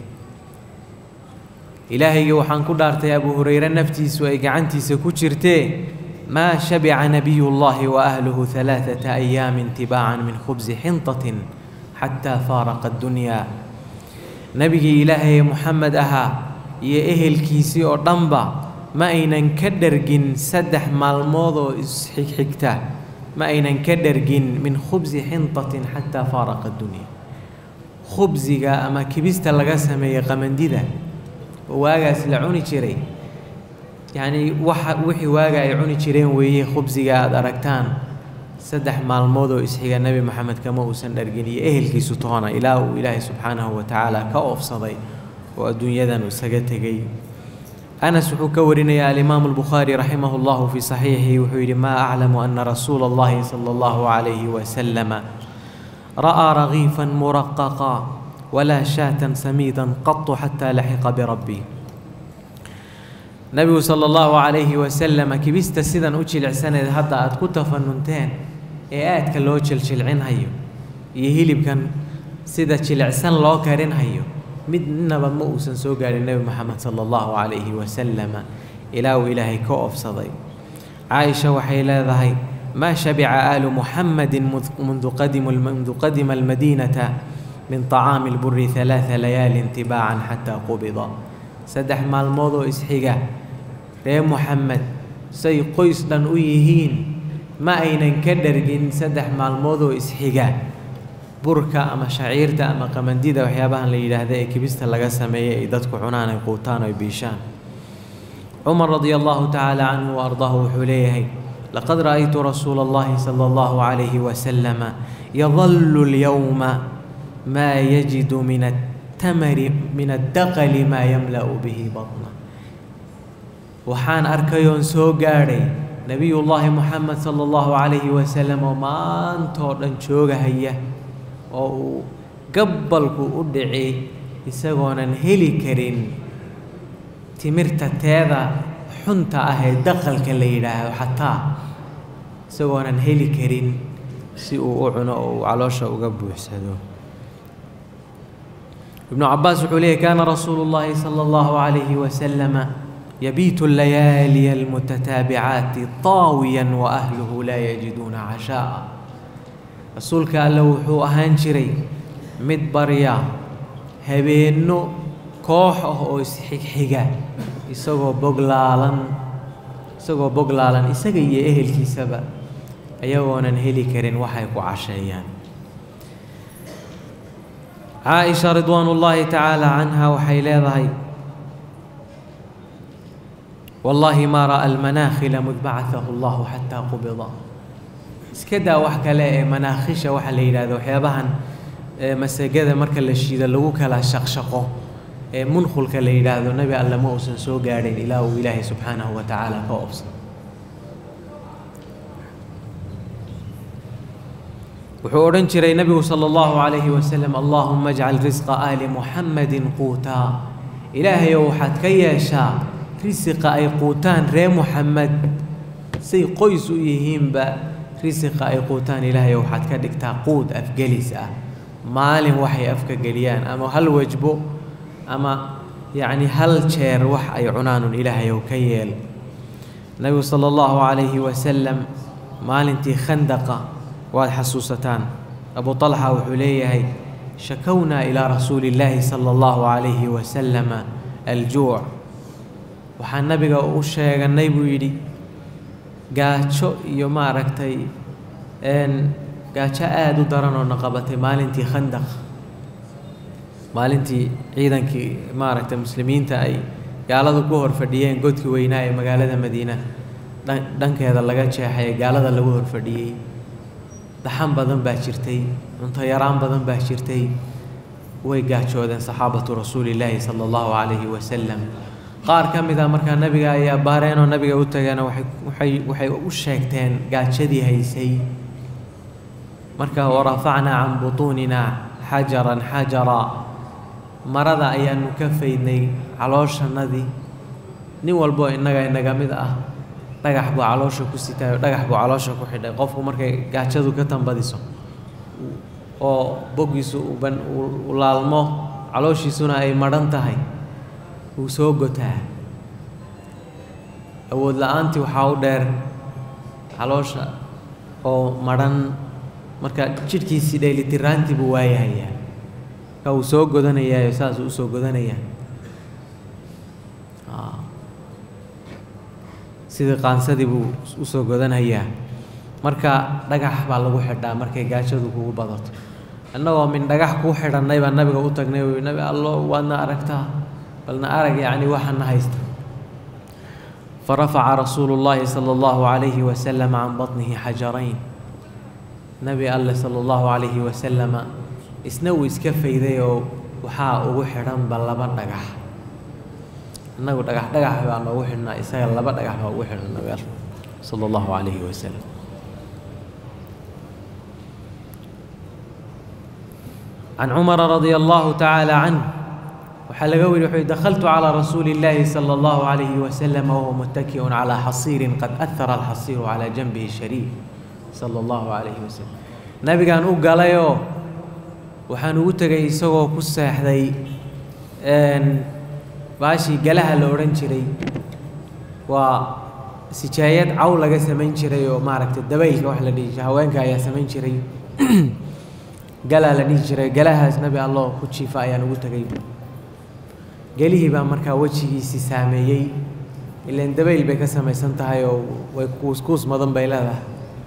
ilaahayga waxaan ku dhaartay abu hurayre naftiisu ay gacantiisa ku jirtee maa shabica nabiyu llahi wa ahluhu halaaثata ayaamin tibaacan min khubsi xintatin xataa faaraqa addunyaa nebigii ilaahay moxamed ahaa iyo ehelkiisii oo dhanba ma aynan ka dhergin saddex maalmood oo isxigxigta ma aynan ka dhergin min khubsi xintatin xataa faaraqa addunya khubsiga ama kibista laga sameeyey qamandida oo waagaas la cuni jiray yacnii waxa wixii waaga ay cuni jireen weeye khubsiga aada aragtaan saddex maalmood oo isxiga nebi moxamed kama uusan dhargin iyo ehelkiisu toona ilaa uu ilaahay subxaanahu wa tacaala ka oofsaday oo adduunyadan isaga tegey anas wuxuu ka warinayaa alimaamu albukhaari raximah llahu fii saxiixihi wuxuu yidhi maa aclamu ana rasuula allahi sala allahu calayhi wasalama ra'aa ragiifan muraqaqa walaa shaatan samiidan qatu xataa laxiqa birabbi nebigu sala allahu calayhi wasalama kibista sidan u jilicsaneed hadda aada ku tafanunteen ee aadka loo jiljilcinhayo iyo hilibkan sida jilicsan loo karinhayo midnaba ma uusan soo gaadhin nebi moxamed sala allahu calayhi wasalama ilaa uu ilaahay ka oofsaday caaisha waxay leedahay maa shabica aalu muxamedin mundu qadimu mundu qadima almadiinata min طacaami اlburi ثalaaثa layaalin tibaacan xataa qubida saddex maalmood oo isxiga ree moxamed say qoys dhan u yihiin ma aynan ka dhargin saddex maalmood oo isxiga burka ama shaciirta ama qamandida waxyaabahan la yidhaahda ee kibista laga sameeyey ay dadku cunaan ay quutaan oo ay biishaan cumar radia allahu tacaala canhu wa ardaahu wuxuu leeyahay laqad ra'aytu rasuula allahi sala allahu calayhi wasalama yadallu lyowma maa yajidu min attamari min addaqali maa yamla'u bihi batna waxaan arkayoon soo gaadhay nebiyullaahi moxamed sala allahu calayhi wasalam oo maantoo dhan joogahaya oo uu gabbalku u dhici isagoonan heli karin timirta teeda xunta ah ee daqalka la yidhaahdo xataa isagoonan heli karin si uu u cuno oo uu caloosha uga buuxsado ibnu cabaas wuxuu leeyahy kaana rasuulu llaahi sala allahu calayhi wasalama yabiitu allayaaliya almutataabicaati taawiyan wa ahluhu laa yajiduuna cashaaa rasuulka alle wuxuu ahaan jiray mid barya habeenno koox ah oo isxigxiga isagoo boglaalan isagoo boglaalan isaga iyo ehelkiisaba ayagoonan heli karin waxay ku casheeyaan caaisha ridwaan ullaahi tacaala canha waxay leedahay wallaahi maa ra'a almanaakhila mud bacahahu allahu xataa qubida iska daa wax kale ee manaakhisha waxaa la yidhahdo waxyaabahan masagada marka la shiido lagu kala shaqshaqo ee munkhulka la yidhaahdo nebi alle ma uusan soo gaadhin ilaa uu ilaahay subxaanahu wa tacaala ka oobsado wuxuu odhan jiray nebigu sala allahu calayhi wasalam allaahuma ajcal risqa aali muxammadin quutaa ilaahayow waxaad ka yeeshaa risiqa ay quutaan ree muxamed say qoys u yihiinba risiqa ay quutaan ilaahayow waxaad ka dhigtaa quud afgelis ah maalin waxay afka geliyaan ama hal wajbo ama yacni hal jeer wax ay cunaanun ilaahayow ka yeel nebigu sala allahu calayhi wasalam maalintii khandaqa waad xasuusataan abu talxa wuxuu leeyahay shakownaa ilaa rasuuli illaahi sala allahu calayhi wasalama aljuuc waxaan nabiga u sheeganay buu yidhi gaajo iyo maaragtay gaajo aada u daran oo na qabatay maalintii khandaq maalintii ciidankii maaragtay muslimiinta ay gaaladu ku hor fadhiyeen godkii weynaa ee magaalada madiina dhankeeda laga jeexay ee gaalada lagu hor fadhiyey daxan badan baa jirtay cunto yaraan badan baa jirtay way gaajoodeen saxaabatu rasuulillaahi sala allahu calayhi wasalam qaar ka mid a markaa nabiga ayaa baareen oo nabiga u tageena waxay waxay u sheegteen gaajadii haysay marka warafacnaa can butuuninaa xajaran xajara marada ayaanu ka faydnay calooshannadii nin walboo innaga inaga mid ah dhagax buu caloosha ku sitaayo dhagax buu caloosha ku xidhay qofku markay gaajadu ka tambadiso oo boggiisu uban uu laalmo calooshiisuna ay madhan tahay wuu soo gotaa awood la-aantii waxaa u dheer caloosha oo madhan marka jidhkiisii dheelitiraantii buu waayahayaa marka wuu soo godanayaayo saasuu usoo godanayaa sidii qaansadii buu usoo godanhayaa marka dhagax baa lagu xidhaa markay gaajadu kugu badato annagoo min dhagax kuu xidhannay baa nabiga u tagnay uu nabi allo waadna aragtaa balna arag yacni waxaana haysta farafaca rasuulu llaahi sala allahu calayhi wasalam can batnihi xajarayn nabi alle sala allahu calayhi wasalama isna uu iska fayday oo waxaa ugu xidhanba laba dhagax innagu dhagax dhagax baa noogu xidhnaa isaga laba dhagax baa ugu xidhan nabi alle sala allahu calayhi wasalam can cumara radia allahu tacaala canh waxaa laga weri wuxuu dakhaltu calaa rasuuli illaahi sala allahu calayhi wasalam wahuwa muttaki'un calaa xasiirin qad ahara alxasiiru calaa janbihi shariif sala allahu calayhi wasalam nabigaan u galayoo waxaan ugu tegay isagoo ku seexday baashii galaha la odhan jiray waa sijaayad caw laga samayn jiray oo maaragtay dabaylka wax la dhihi jiray haweenka ayaa samayn jiray galaa la dhihi jiray galahaas nabi alloo ku jiifa ayaan ugu tegay gelihii baa markaa wejigiisii saameeyey ilaan dabayl bay ka samaysan tahay oo way kuuskuus madan bay leedahay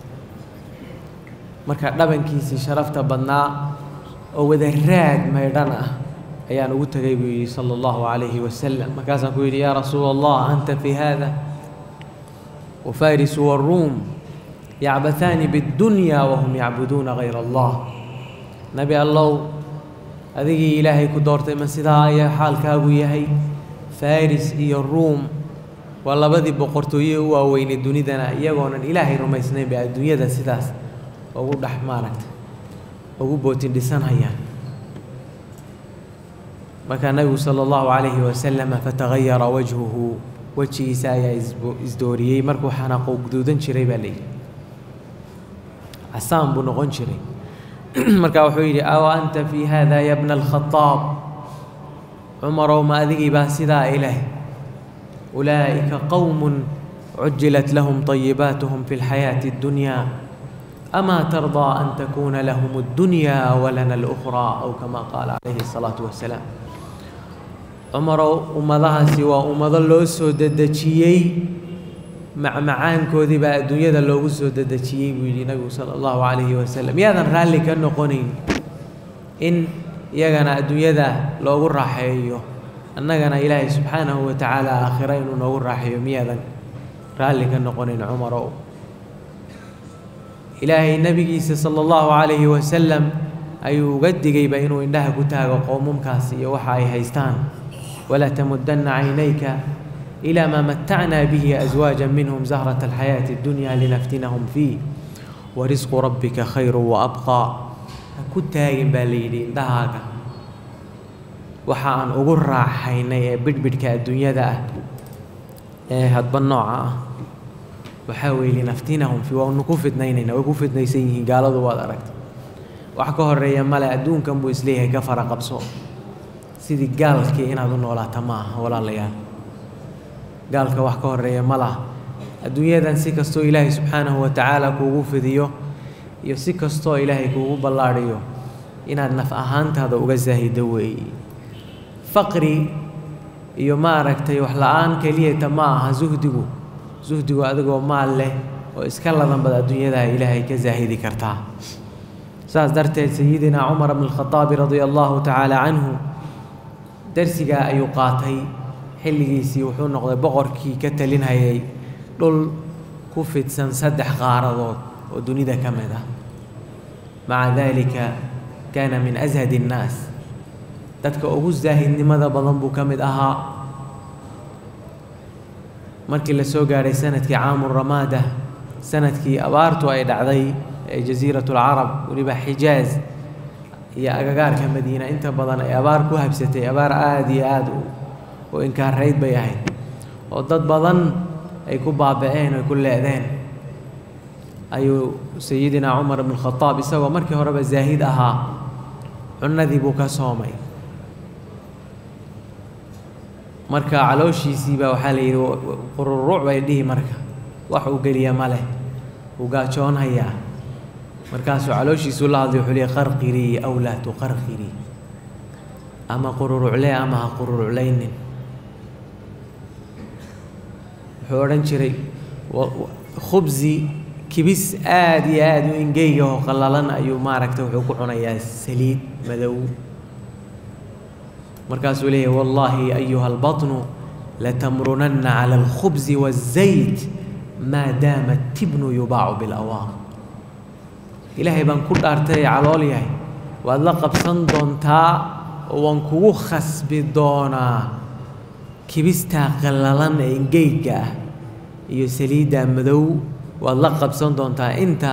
marka dhabankiisii sharafta badnaa oo wada raad maydhan ah ayaan ugu tegay buu yidhi sala allahu calayhi wasalam markaasaan ku yidhi yaa rasuula allah anta fi hada wafarisu waruum yacbathaani biddunyaa wahum yacbuduuna gayra allah nebi allow adigii ilaahay ku doortay ma sidaa ayaa xaalkaagu yahay faris iyo ruum waa labadii boqortooye u waaweynay dunidana iyagoonan ilaahay rumaysnayn bay adduunyada sidaas ugu dhex maaragta ugu bootin dhisanhayaan markaa nabigu sala allahu calayhi wasalama fatagayara wajhuhu wejigiisa ayaa isdooriyey markuu xanaaqo guduudan jiray baa layidhi casaan buu noqon jiray markaa wuxuu yidhi aw anta fii hada ya bna alkhadaab cumarow ma adigii baa sidaa ileh ulaa'ika qowmun cujilat lahum طayibaatuhum fi اlxayaaةi اddunyaa amaa tardaa an takuuna lahum اddunyaa walana اlأkhraa aw kama qaala calayhi الsalaaةu wasalaam cumarow ummadahaasi waa ummado loo soo dedejiyey macmacaankoodii baa adduunyada loogu soo dedejiyey buu yidhi nabigu sala allahu calayhi wasalam yaadan raalli ka noqonayn in iyagana adduunyada loogu raaxeeyo annagana ilaahay subxaanahu wa tacaala aakhira inuu noogu raaxeeyo miyaadan raalli ka noqonayn cumarow ilaahay nebigiisa sala allahu calayhi wasalam ayuu uga digayba inuu indhaha ku taago qoomumkaas iyo waxa ay haystaan walaa tamudanna caynayka إلى ما متعنا به أزواجا منهم زهرة الحياة الدنيا لنفتنهم فيه ورزق ربك خير وأبقى كنت هاجم باليدي دهاك waxaan ugu raaxaynay ee bidhbidhka adduunyada ah ee hadba nooca ah waxaa weeye linaftinahum fi waanu ku fidnaynayna way ku fidnaysan yihiin gaaladu waad aragtay wax ka horeeya male adduunkan buu isleeyahay ka fara qabso sidii gaalkii inaad u noolaata ma aha walaalayaal gaalka wax ka horeeya ma laha adduunyadan si kastoo ilaahay subxaanahu wa tacaala kuugu fidiyo iyo si kastoo ilaahay kuugu ballaadhiyo inaad naf ahaantaada uga saahido weeye faqri iyo maaragtay wax la-aan keliyata ma aha suhdigu suhdigu adigoo maal leh oo iska ladan bad adduunyadaha ilaahay ka saahidi kartaa saas darteed sayidina cumar bn alkhataabi radia allahu tacaala canhu darsigaa ayuu qaatay xilligiisii wuxuu noqday boqorkii ka talinhayay dhul ku fidsan saddex qaaradood oo dunida ka mid ah maca daalika kaana min ashad innaas dadka ugu saahidnimada badan buu ka mid ahaa markii la soo gaadhay sanadkii caamu ramaada sanadkii abaartu ay dhacday ee jasiiratu alcarab weliba xijaaz iyo agagaarka madiina inta badan ay abaar ku habsatay abaar aada iyo aada u oo inkaarayd bay ahayd oo dad badan ay ku baaba'een ay ku leedeen ayuu sayidina cumar ibn khadaab isagoo markii horeba zaahid ahaa cunadii buu ka soomay marka calooshiisii baa waxaa la yidhi qururuuc bay dhihi marka wax uu geliya ma leh wuu gaajoonhayaa markaasuu calooshiisuu la hadlay wuxuu leey qarqirii aw laa tuqarqirii ama qururucle ama ha qururuclaynin wuxuu odhan jiray khubsi kibis aada iyo aada u ingeyga oo qallalan ayuu maaragtay wuxuu ku cunayaa saliid madow markaasuu leeyahy wallaahi ayuha albatnu latamrunanna cala alkhubsi waazayt maa daama tibnu yubaacu bilawaaq ilaahay baan ku dhaartay calool yahay waad la qabsan doontaa oo waan kugu khasbi doonaa kibistaa qallalan ee ingeyga ah iyo saliiddaa madow waad la qabsan doontaa inta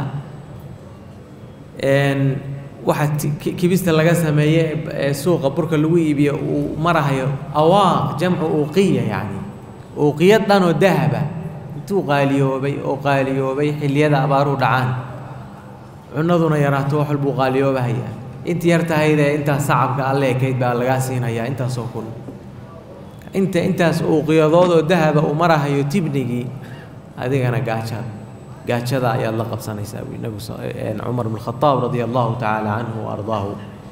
waxa kibista laga sameeye ee suuqa burka lagu iibiyo uu marahayo awaaq jamcu uuqiya yacni uuqiya dhanoo dahaba intuu qaaliyoobay oo qaaliyoobay xilliyada abaaruhu dhacaan cunaduna yaraato wax walbuu qaaliyoobahayaa inta yar tahaydee intaas sacabka alle ekayd baa lagaa siinayaa intaasoo kun inta intaas uuqiyadood oo dahaba uu marahayo tibnigii adigana gaajaad gaajada ayaad la qabsanaysaa bui nabigu cumar bn khadaab radia allahu tacaala canhu wa ardaahu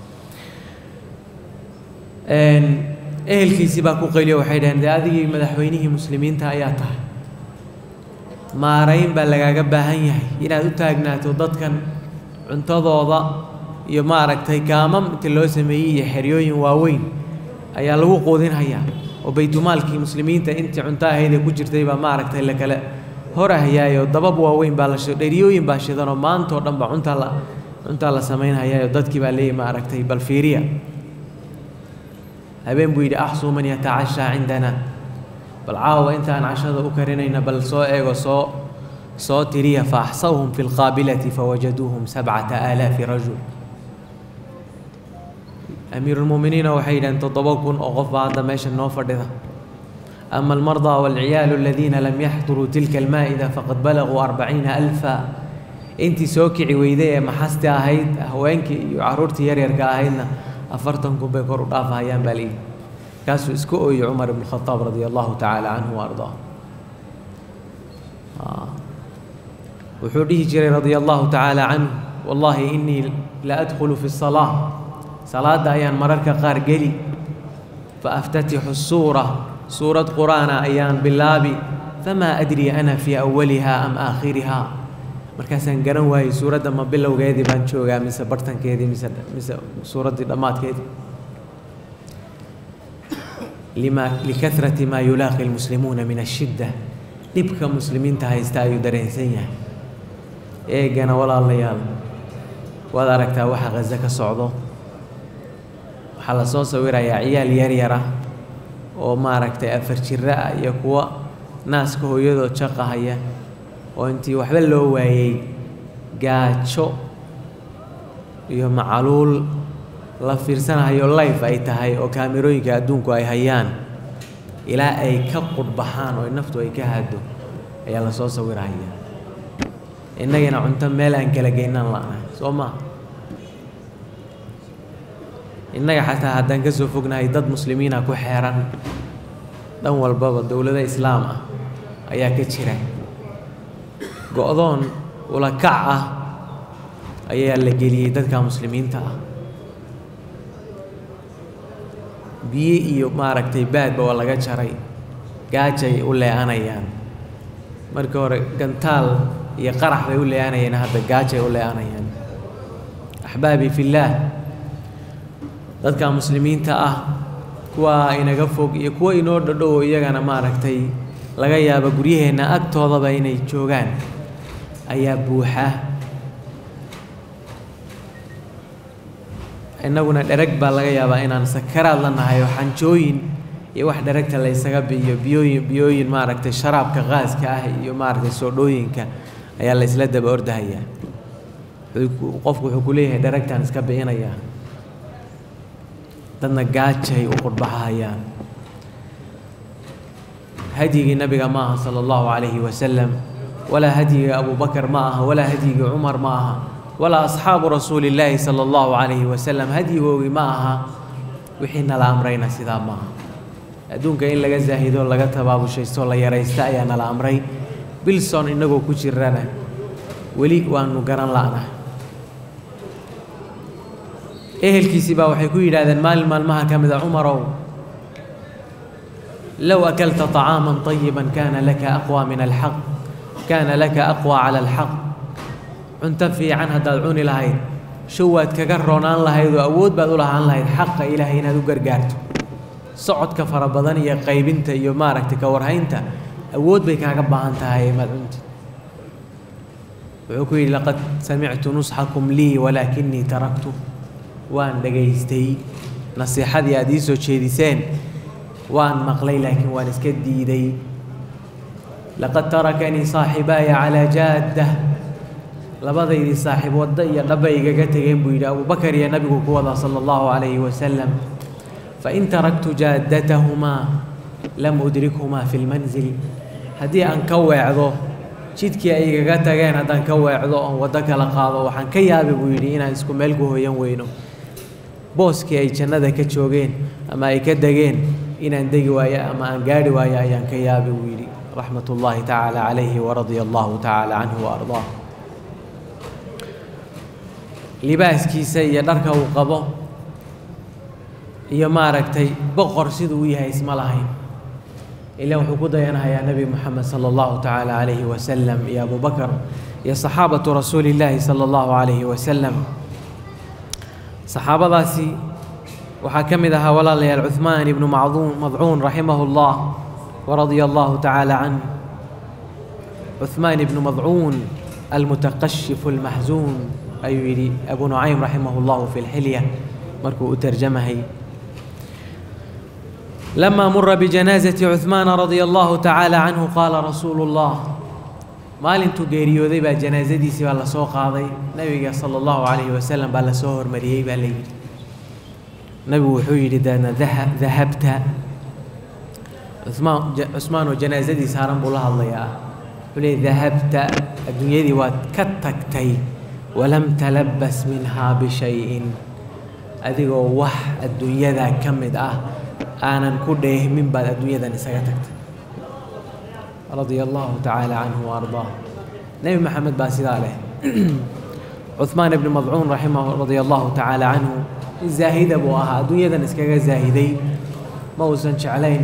ehelkiisii baa ku qayliyo waxay dhaheen dee adigii madaxweynihii muslimiinta ayaa tahay maarayn baa lagaaga baahan yahay inaad u taagnaato dadkan cuntadooda iyo maaragtay kaamam inta loo sameeyey iyo xeryooyin waaweyn ayaa lagu quudinhayaa oo baytumaalkii muslimiinta intii cunto ahaydee ku jirtay baa maaragtay lakale horahayaayo dabab waaweyn baa la dheryooyin baa shidanoo maantao dhan ba cuntaa la cuntaa la samaynhayaayo dadkii baa leeyahy maaragtay bal fiiriya habeen buu yidhi axsuu man yatacashaa cindana bal caawa intaan cashada u karinayna bal soo eego soo soo tiriya fa axsawhum fi lqaabilati fawajaduuhum sabcata aalaafi rajul amiiruulmu'miniina waxay yidhaheen toddoba kun oo qof baa hadda meesha noo fadhida ama almardaa waalciyaalu aladiina lam yaxduruu tilka almaa'ida faqad balaguu arbaciina alfa intii soo kici weyday ee maxasti ahayd haweenkii iyo carruurtii yaryarka ahaydna afartan kun bay kor u dhaafahayaan baa layidhi kaasuu iska ooyey cumar ibnu khadaab radia allahu tacaala canhu wa ardaa wuxuu dhihi jiray radia allahu tacaala canhu wallaahi innii la adkhulu fi salaa salaadda ayaan mararka qaar geli fa aftatixu suura suurad qur'aana ayaan bilaabi famaa adrii ana fii awaliha am aakhiriha markaasaan garan waayey suuradda ma bilowgeedii baan joogaa mise bartankeedii mise mise suuraddii dhammaadkeedii lima likahrati maa yulaaqi almuslimuuna min ashidda dhibka muslimiinta haysta ayuu dareensan yahay eegana walaalayaal waad aragtaa waxa khaze ka socdo waxaa la soo sawirayaa ciyaal yaryara oo maaragtay afar jiro ah iyo kuwa naaska hooyadood jaqahaya oo intii waxba loo waayey gaajo iyo macaluul la fiirsanahayo life ay tahay oo kaamirooyinka adduunku ay hayaan ilaa ay ka qudhbaxaan oo naftu ay ka haado ayaa la soo sawirahaya innagana cunto meel aan kala geynaan la'nahay soo maa innaga xataa haddaan ka soo fognahay dad muslimiina ku xeeran dhan walbaba dowlado islaam ah ayaa ka jira go-doon ula kac ah ayaa la geliyey dadka muslimiinta ah biyo iyo maaragtay baadba waa laga jaray gaajay u lee'anayaan markii hore gantaal iyo qarax bay u lee'anayeen hadda gaajay u lee'anayaan axbaabii fillaah dadka muslimiinta ah kuwa inaga fog iyo kuwa inoo dhadhowo iyagana maaragtay laga yaaba guryaheenna agtoodaba inay joogaan ayaa buuxa innaguna dhereg baa laga yaabaa inaan sakaraad la nahay oo xanjooyin iyo wax dheregta la ysaga biyo biyooyin biyooyin maaragtay sharaabka qaaska ah iyo maaragtay soodhooyinka ayaa la ysla daba ordahayaa qofku wuxuu ku leeyahay dheregtaan iska bi'inayaa dadna gaajay u qurhbaxahayaan hadyigii nabiga ma aha sala allahu calayhi wasalam walaa hadyigii abubakar ma aha walaa hadyigii cumar ma aha walaa asxaabu rasuuli illaahi sala allahu calayhi wasalam hadyigoogii ma aha wixii nala amrayna sidaa ma aha adduunka in laga zaahido laga tabaabushaysto la yaraysta ayaa nala amray bilson innagoo ku jirana weli waanu garan la'nahay ehelkiisii baa waxay ku yidhaahdeen maalin maalmaha ka mida cumarow low akalta طacaaman طayiban kana laka aqwى min alxaq kaana laka aqwى cala alxaq cunto fiican haddaad cuni lahayd show waad kaga roonaan lahayd oo awood baad u lahaan lahayd xaqa ilaahay inaad u gargaarto socodka fara badan iyo qaybinta iyo maaragtay ka warhaynta awood bay kaaga baahan tahay maad cunti wuxuu ku yidhi laqad samictu nusxakum lii walaakinii taraktu waan dhagaystay nasiixadii aad ii soo jeediseen waan maqlay laakiin waan iska diiday laqad tarakanii saaxibaaya calaa jaadda labadaydii saaxiib waddo iyo dhaba igaga tegeen buu yidhi abubakar iyo nabigu ku wadaa sala allahu calayhi wasalam fain taraktu jaaddatahumaa lam udrikhumaa fi lmanzil haddii aan ka weecdo jidkii ay igaga tageen haddaan ka weecdo oon waddo kala qaado waxaan ka yaabi buu yidhi inaan isku meel ku hoyan weyno booskii ay jannada ka joogeen ama ay ka degeen inaan degi waayo ama aan gaadhi waayo ayaan ka yaabi buu yidhi raxmat ullaahi tacaala calayhi waradia allahu tacaala canhu waardaah libaaskiisa iyo dharka uu qabo iyo maaragtay boqor siduu u yahay isma lahayn ilan wuxuu ku dayanahayaa nebi moxamed sala allahu tacaala calayhi wasalam iyo abubakar iyo saxaabatu rasuuli illaahi sala allahu calayhi wasalam saxaabadaasi waxaa ka mid ahaa walaalayaal cuhmaan ibnu macduun madcuun raximahu llah waradia allahu tacaala canh cuhmaan ibnu madcuun almutaqashifu almaxzuun ayuu yidhi abu nucaym raximahu llahu fi lxilya markuu u tarjamahay لما مر بجنازة عثمان رضي الله تعالى عنه قال رسول الله maalintuu geeriyooday baa janaasadiisii baa la soo qaaday nebiga sala allahu calayhi wasalam baa lasoo hormariyey baa la yidhi nebigu wuxuu yidhi deedna dahabta cusmaan cusmaan oo janaasadii saaran buu la hadlayaa wuxuu leeyay dahabta adduunyadii waad ka tagtay walam talabbas minhaa bishayin adigoo wax adduunyadaa ka mid ah aanan ku dheehmin baad adduunyadan isaga tagtay radia allahu tacaala canhu waardaah nebi maxamed baa sidaa leh cuhmaan ibni madcuun raximah radia allahu tacaala canhu zaahida buu ahaa adduunyadan iskaga zaahiday ma uusan jeclayn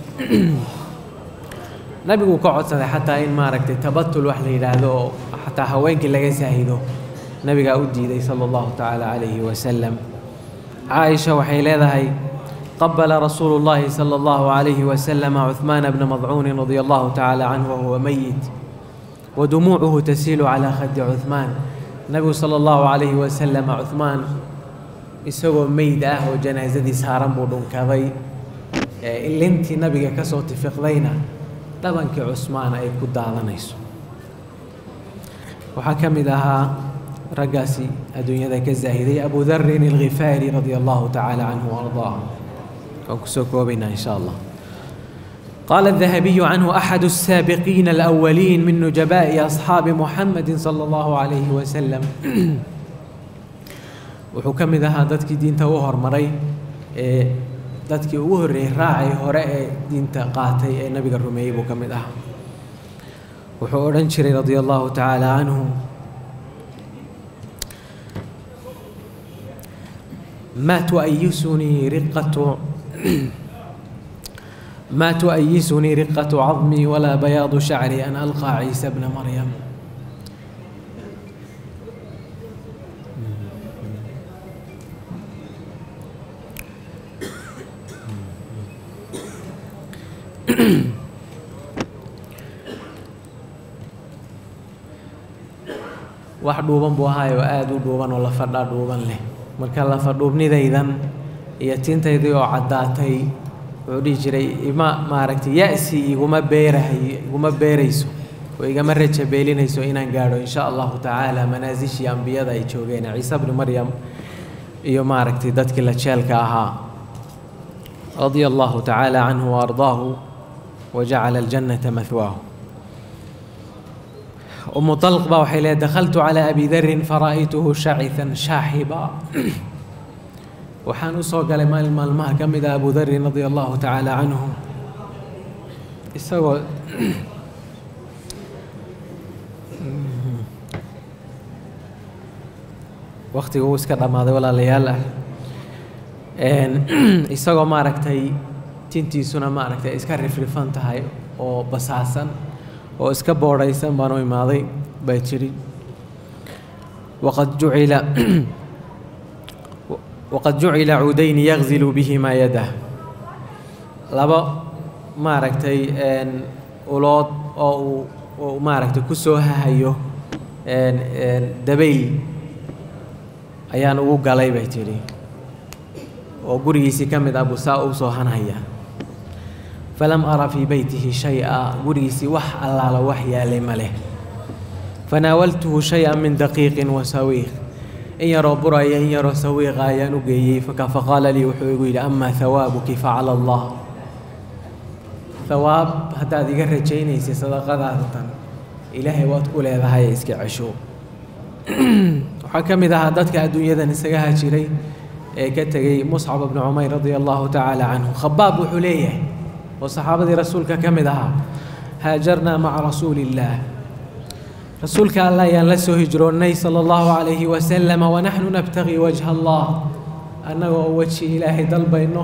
nabiguu ka codsaday xataa in maaragtay tabatul wax la yidhaahdo oo xataa haweenkii laga zaahido nabigaa u diiday sala allahu tacaala calayhi wasalam caaisha waxay leedahay قبل رسول الله صلى الله عليه وسلم عثمان بن مضعون رضي الله تعالى عنه وهو ميت ودموعه تسيل على خد عثمان النبي صلى الله عليه وسلم عثمان isagoo meyd ah oo janaazadii saaran buu dhunkaday ilintii nabiga ka soo tifiqdayna dhabankii cusmaan ay ku daadanayso waxaa ka mid ahaa raggaasi adduunyada ka zaahiday abu darin alghifaari radia allahu tacaala canhu waardaah وكسو كوبينا إن شاء الله قال الذهبي عنه أحد السابقين الأولين من نجباء أصحاب محمد صلى الله عليه وسلم wuxuu ka mid ahaa dadkii diinta u hormaray ee dadkii ugu horreeyey raacay hore ee diinta qaatay ee nabiga rumeeyey buu ka mid ahaa wuxuu odhan jiray radia allahu tacaala canhu ما تؤيسني رقة ما تؤيسني رقة عظمي ولا بياض شعري أن ألقى عيسى ابن مريم wax dhuuban buu ahaay oo aada u dhuuban oo la fadhaa dhuuban leh marka lafadhuubnidaydan iyo tintaydii oo caddaatay wuxuu dhihi jiray ima maaragtay ya-si iguma beerahay iguma beerayso oo igama raja beelinayso inaan gaadho in sha allahu tacaala manaasishii ambiyada ay joogeen ciise bni maryam iyo maaragtay dadkii la jeelka ahaa radia allahu tacaala canhu wa ardaahu wajacala aljannata mahwaahu umu طalq baa waxay leedahay dakhaltu calىa abi darin fara'aytuhu shaciثan shaaxiba waxaan u soo galay maalin maalmaha ka mid ah abu darin radia allahu tacaala canhu isagoo waktiga uu iska dhammaaday walaalayaal ah isagoo maaragtay tintiisuna maaragtay iska rifrifan tahay oo basaasan oo iska boodhaysan baan u imaaday bay tidhi waqad jucila waqad jucila cuudayni yagzilu bihimaa yadah laba maaragtay ulood oo uu uu maaragtay ku soo hahayo dabayl ayaan ugu galay bay tidhi oo gurigiisii ka mid ah buu saa u soo hanhaya falam ara fii beytihi shay-a gurigiisii wax allaala wax yaalay ma leh fanaawaltuhu shay-an min daqiiqin wa sawiiq in yaroo buraya in yaroo sawiiqa ayaan u geeyey faqaala lii wuxuu igu yidhi amaa hawaabuki facala allah hawaab haddaad iga rajaynaysay sadaqadaada tan ilaahay waad ku leedahay iska cesho waxaa ka mid ahaa dadka adduunyadan isaga hajiray ee ka tegey muscab bnu cumayr radia allahu tacaala canhu khabaab wuxuu leeyahay oo saxaabadii rasuulka ka mid ahaa haajarnaa maca rasuuli illaah rasuulka allah ayaan la soo hijroonnay sala allahu calayhi wasalama wanaxnu nabtaqii wajha allah annaga oo weji ilaahay dalbayno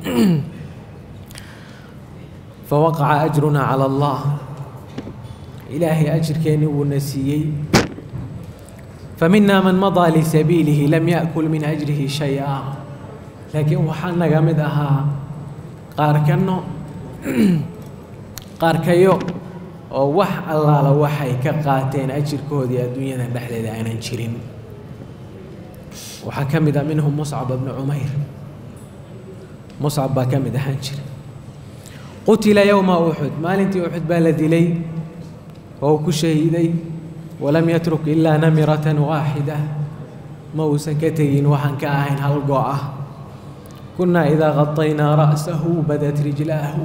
fawaqaca ajrunaa cala allah ilaahay ajirkeennii wuuna siiyey famina man madaa lisabiilihi lam yaأkul min ajrihi shay-a laakiin waxaa naga mid ahaa qaarkano qaarkayo oo wax allaala waxay ka qaateen ajirkoodii adduunyadan dhexdeeda aanan jirin waxaa ka mid ah minhum muscab bnu cumayr muscab baa ka mid ahaan jira qutila yowma uxud maalintii uxud baa la dilay oo uu ku shahiiday walam yatruk ilaa namiratan waaxida ma uusan ka tegin waxaan ka ahayn hal go' ah kunnaa idaa qadaynaa ra'sahu badat rijlaahu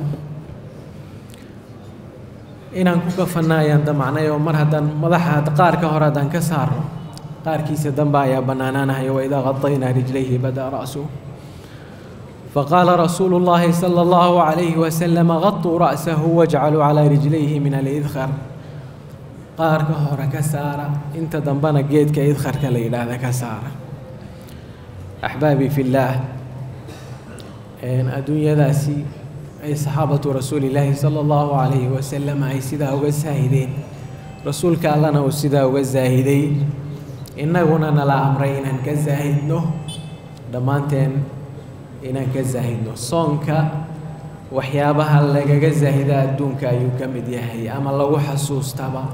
inaan ku kafanna ayaan damacnay oo mar haddaan madaxa qaarka hore haddaan ka saarno qaarkiisa dambe ayaa bannaanaanahayo waidaa qadaynaa rijlayhi bada ra'suhu faqaala rasuulu llaahi sala allahu calayhi wasalama qatuu ra'sahu wajcaluu calaa rijlayhi min alidkhar qaarka hore ka saara inta dambena geedka idkharka la yidhaahda ka saara axbaabii fillaah adduunyadaasi ay saxaabatu rasuulillaahi sala allahu calayhi wasalam ay sidaa uga saahideen rasuulka allana uu sidaa uga saahiday innaguna nala amray inaan ka saahidno dhammaanteen inaan ka saahidno soonka waxyaabaha lagaga saahida adduunka ayuu ka mid yahay ama lagu xasuustaba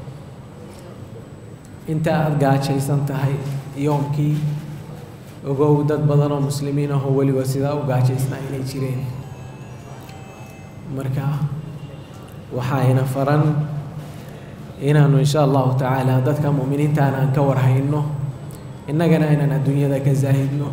inta aada gaajaysan tahay yoomkii ogow dad badan oo muslimiin ahoo weliba sidaa u gaajaysnaa inay jireen marka waxaayna faran inaanu insha allahu tacaala dadka mu'miniintaana aan ka warhayno innagana inaan adduunyada ka saahidno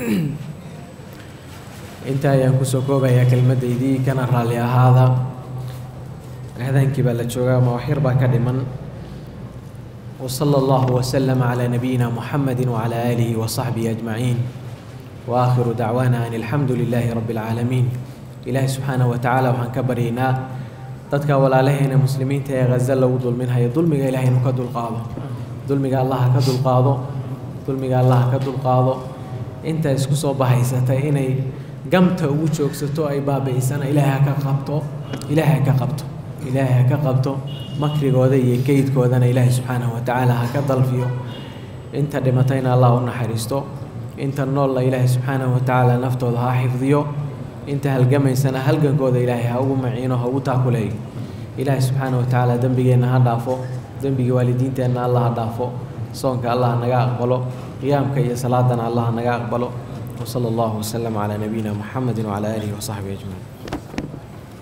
intaa ayaan kusoo koobayaa kelmaddaydii kana raalli ahaada ahdaankii baa la joogaa ama waxyar baa ka dhiman وصلى الله وسلم على نبينا محمد وعلى آله وصحبه أجمعين وآخر دعوانا أن الحمد لله رب العالمين إلهي سبحانه وتعالى وحن كبرينا dadka walaalaheena muslimiinta ee ghaza lagu dulminhayo dulmiga ilaahay inuu ka dulqaado dulmiga allaha ka dulqaado dulmiga allaha ka dulqaado inta isku soo bahaysatay inay gamta ugu joogsato ay baabi'isana ilaahay ha ka qabto ilaahay ha ka qabto ilaahay ha ka qabto makrigooda iyo geydkoodana ilaahay subxaanahu watacaala ha ka dalfiyo inta dhimatayna allah u naxariisto inta noolla ilaahay subxaanahu watacaala naftooda ha xifdiyo inta halgamaysana halgankooda ilaahay ha ugu maciino ha ugu taakuleeyo ilaahay subxaanahu watacaala dembigeenna ha dhaafo dembigii waalidiinteenna allah ha dhaafo soonka allah naga aqbalo qiyaamka iyo salaadana allah naga aqbalo وصلى الله وسلم على نبينا محمد وعلى آله وصحبه أجمعين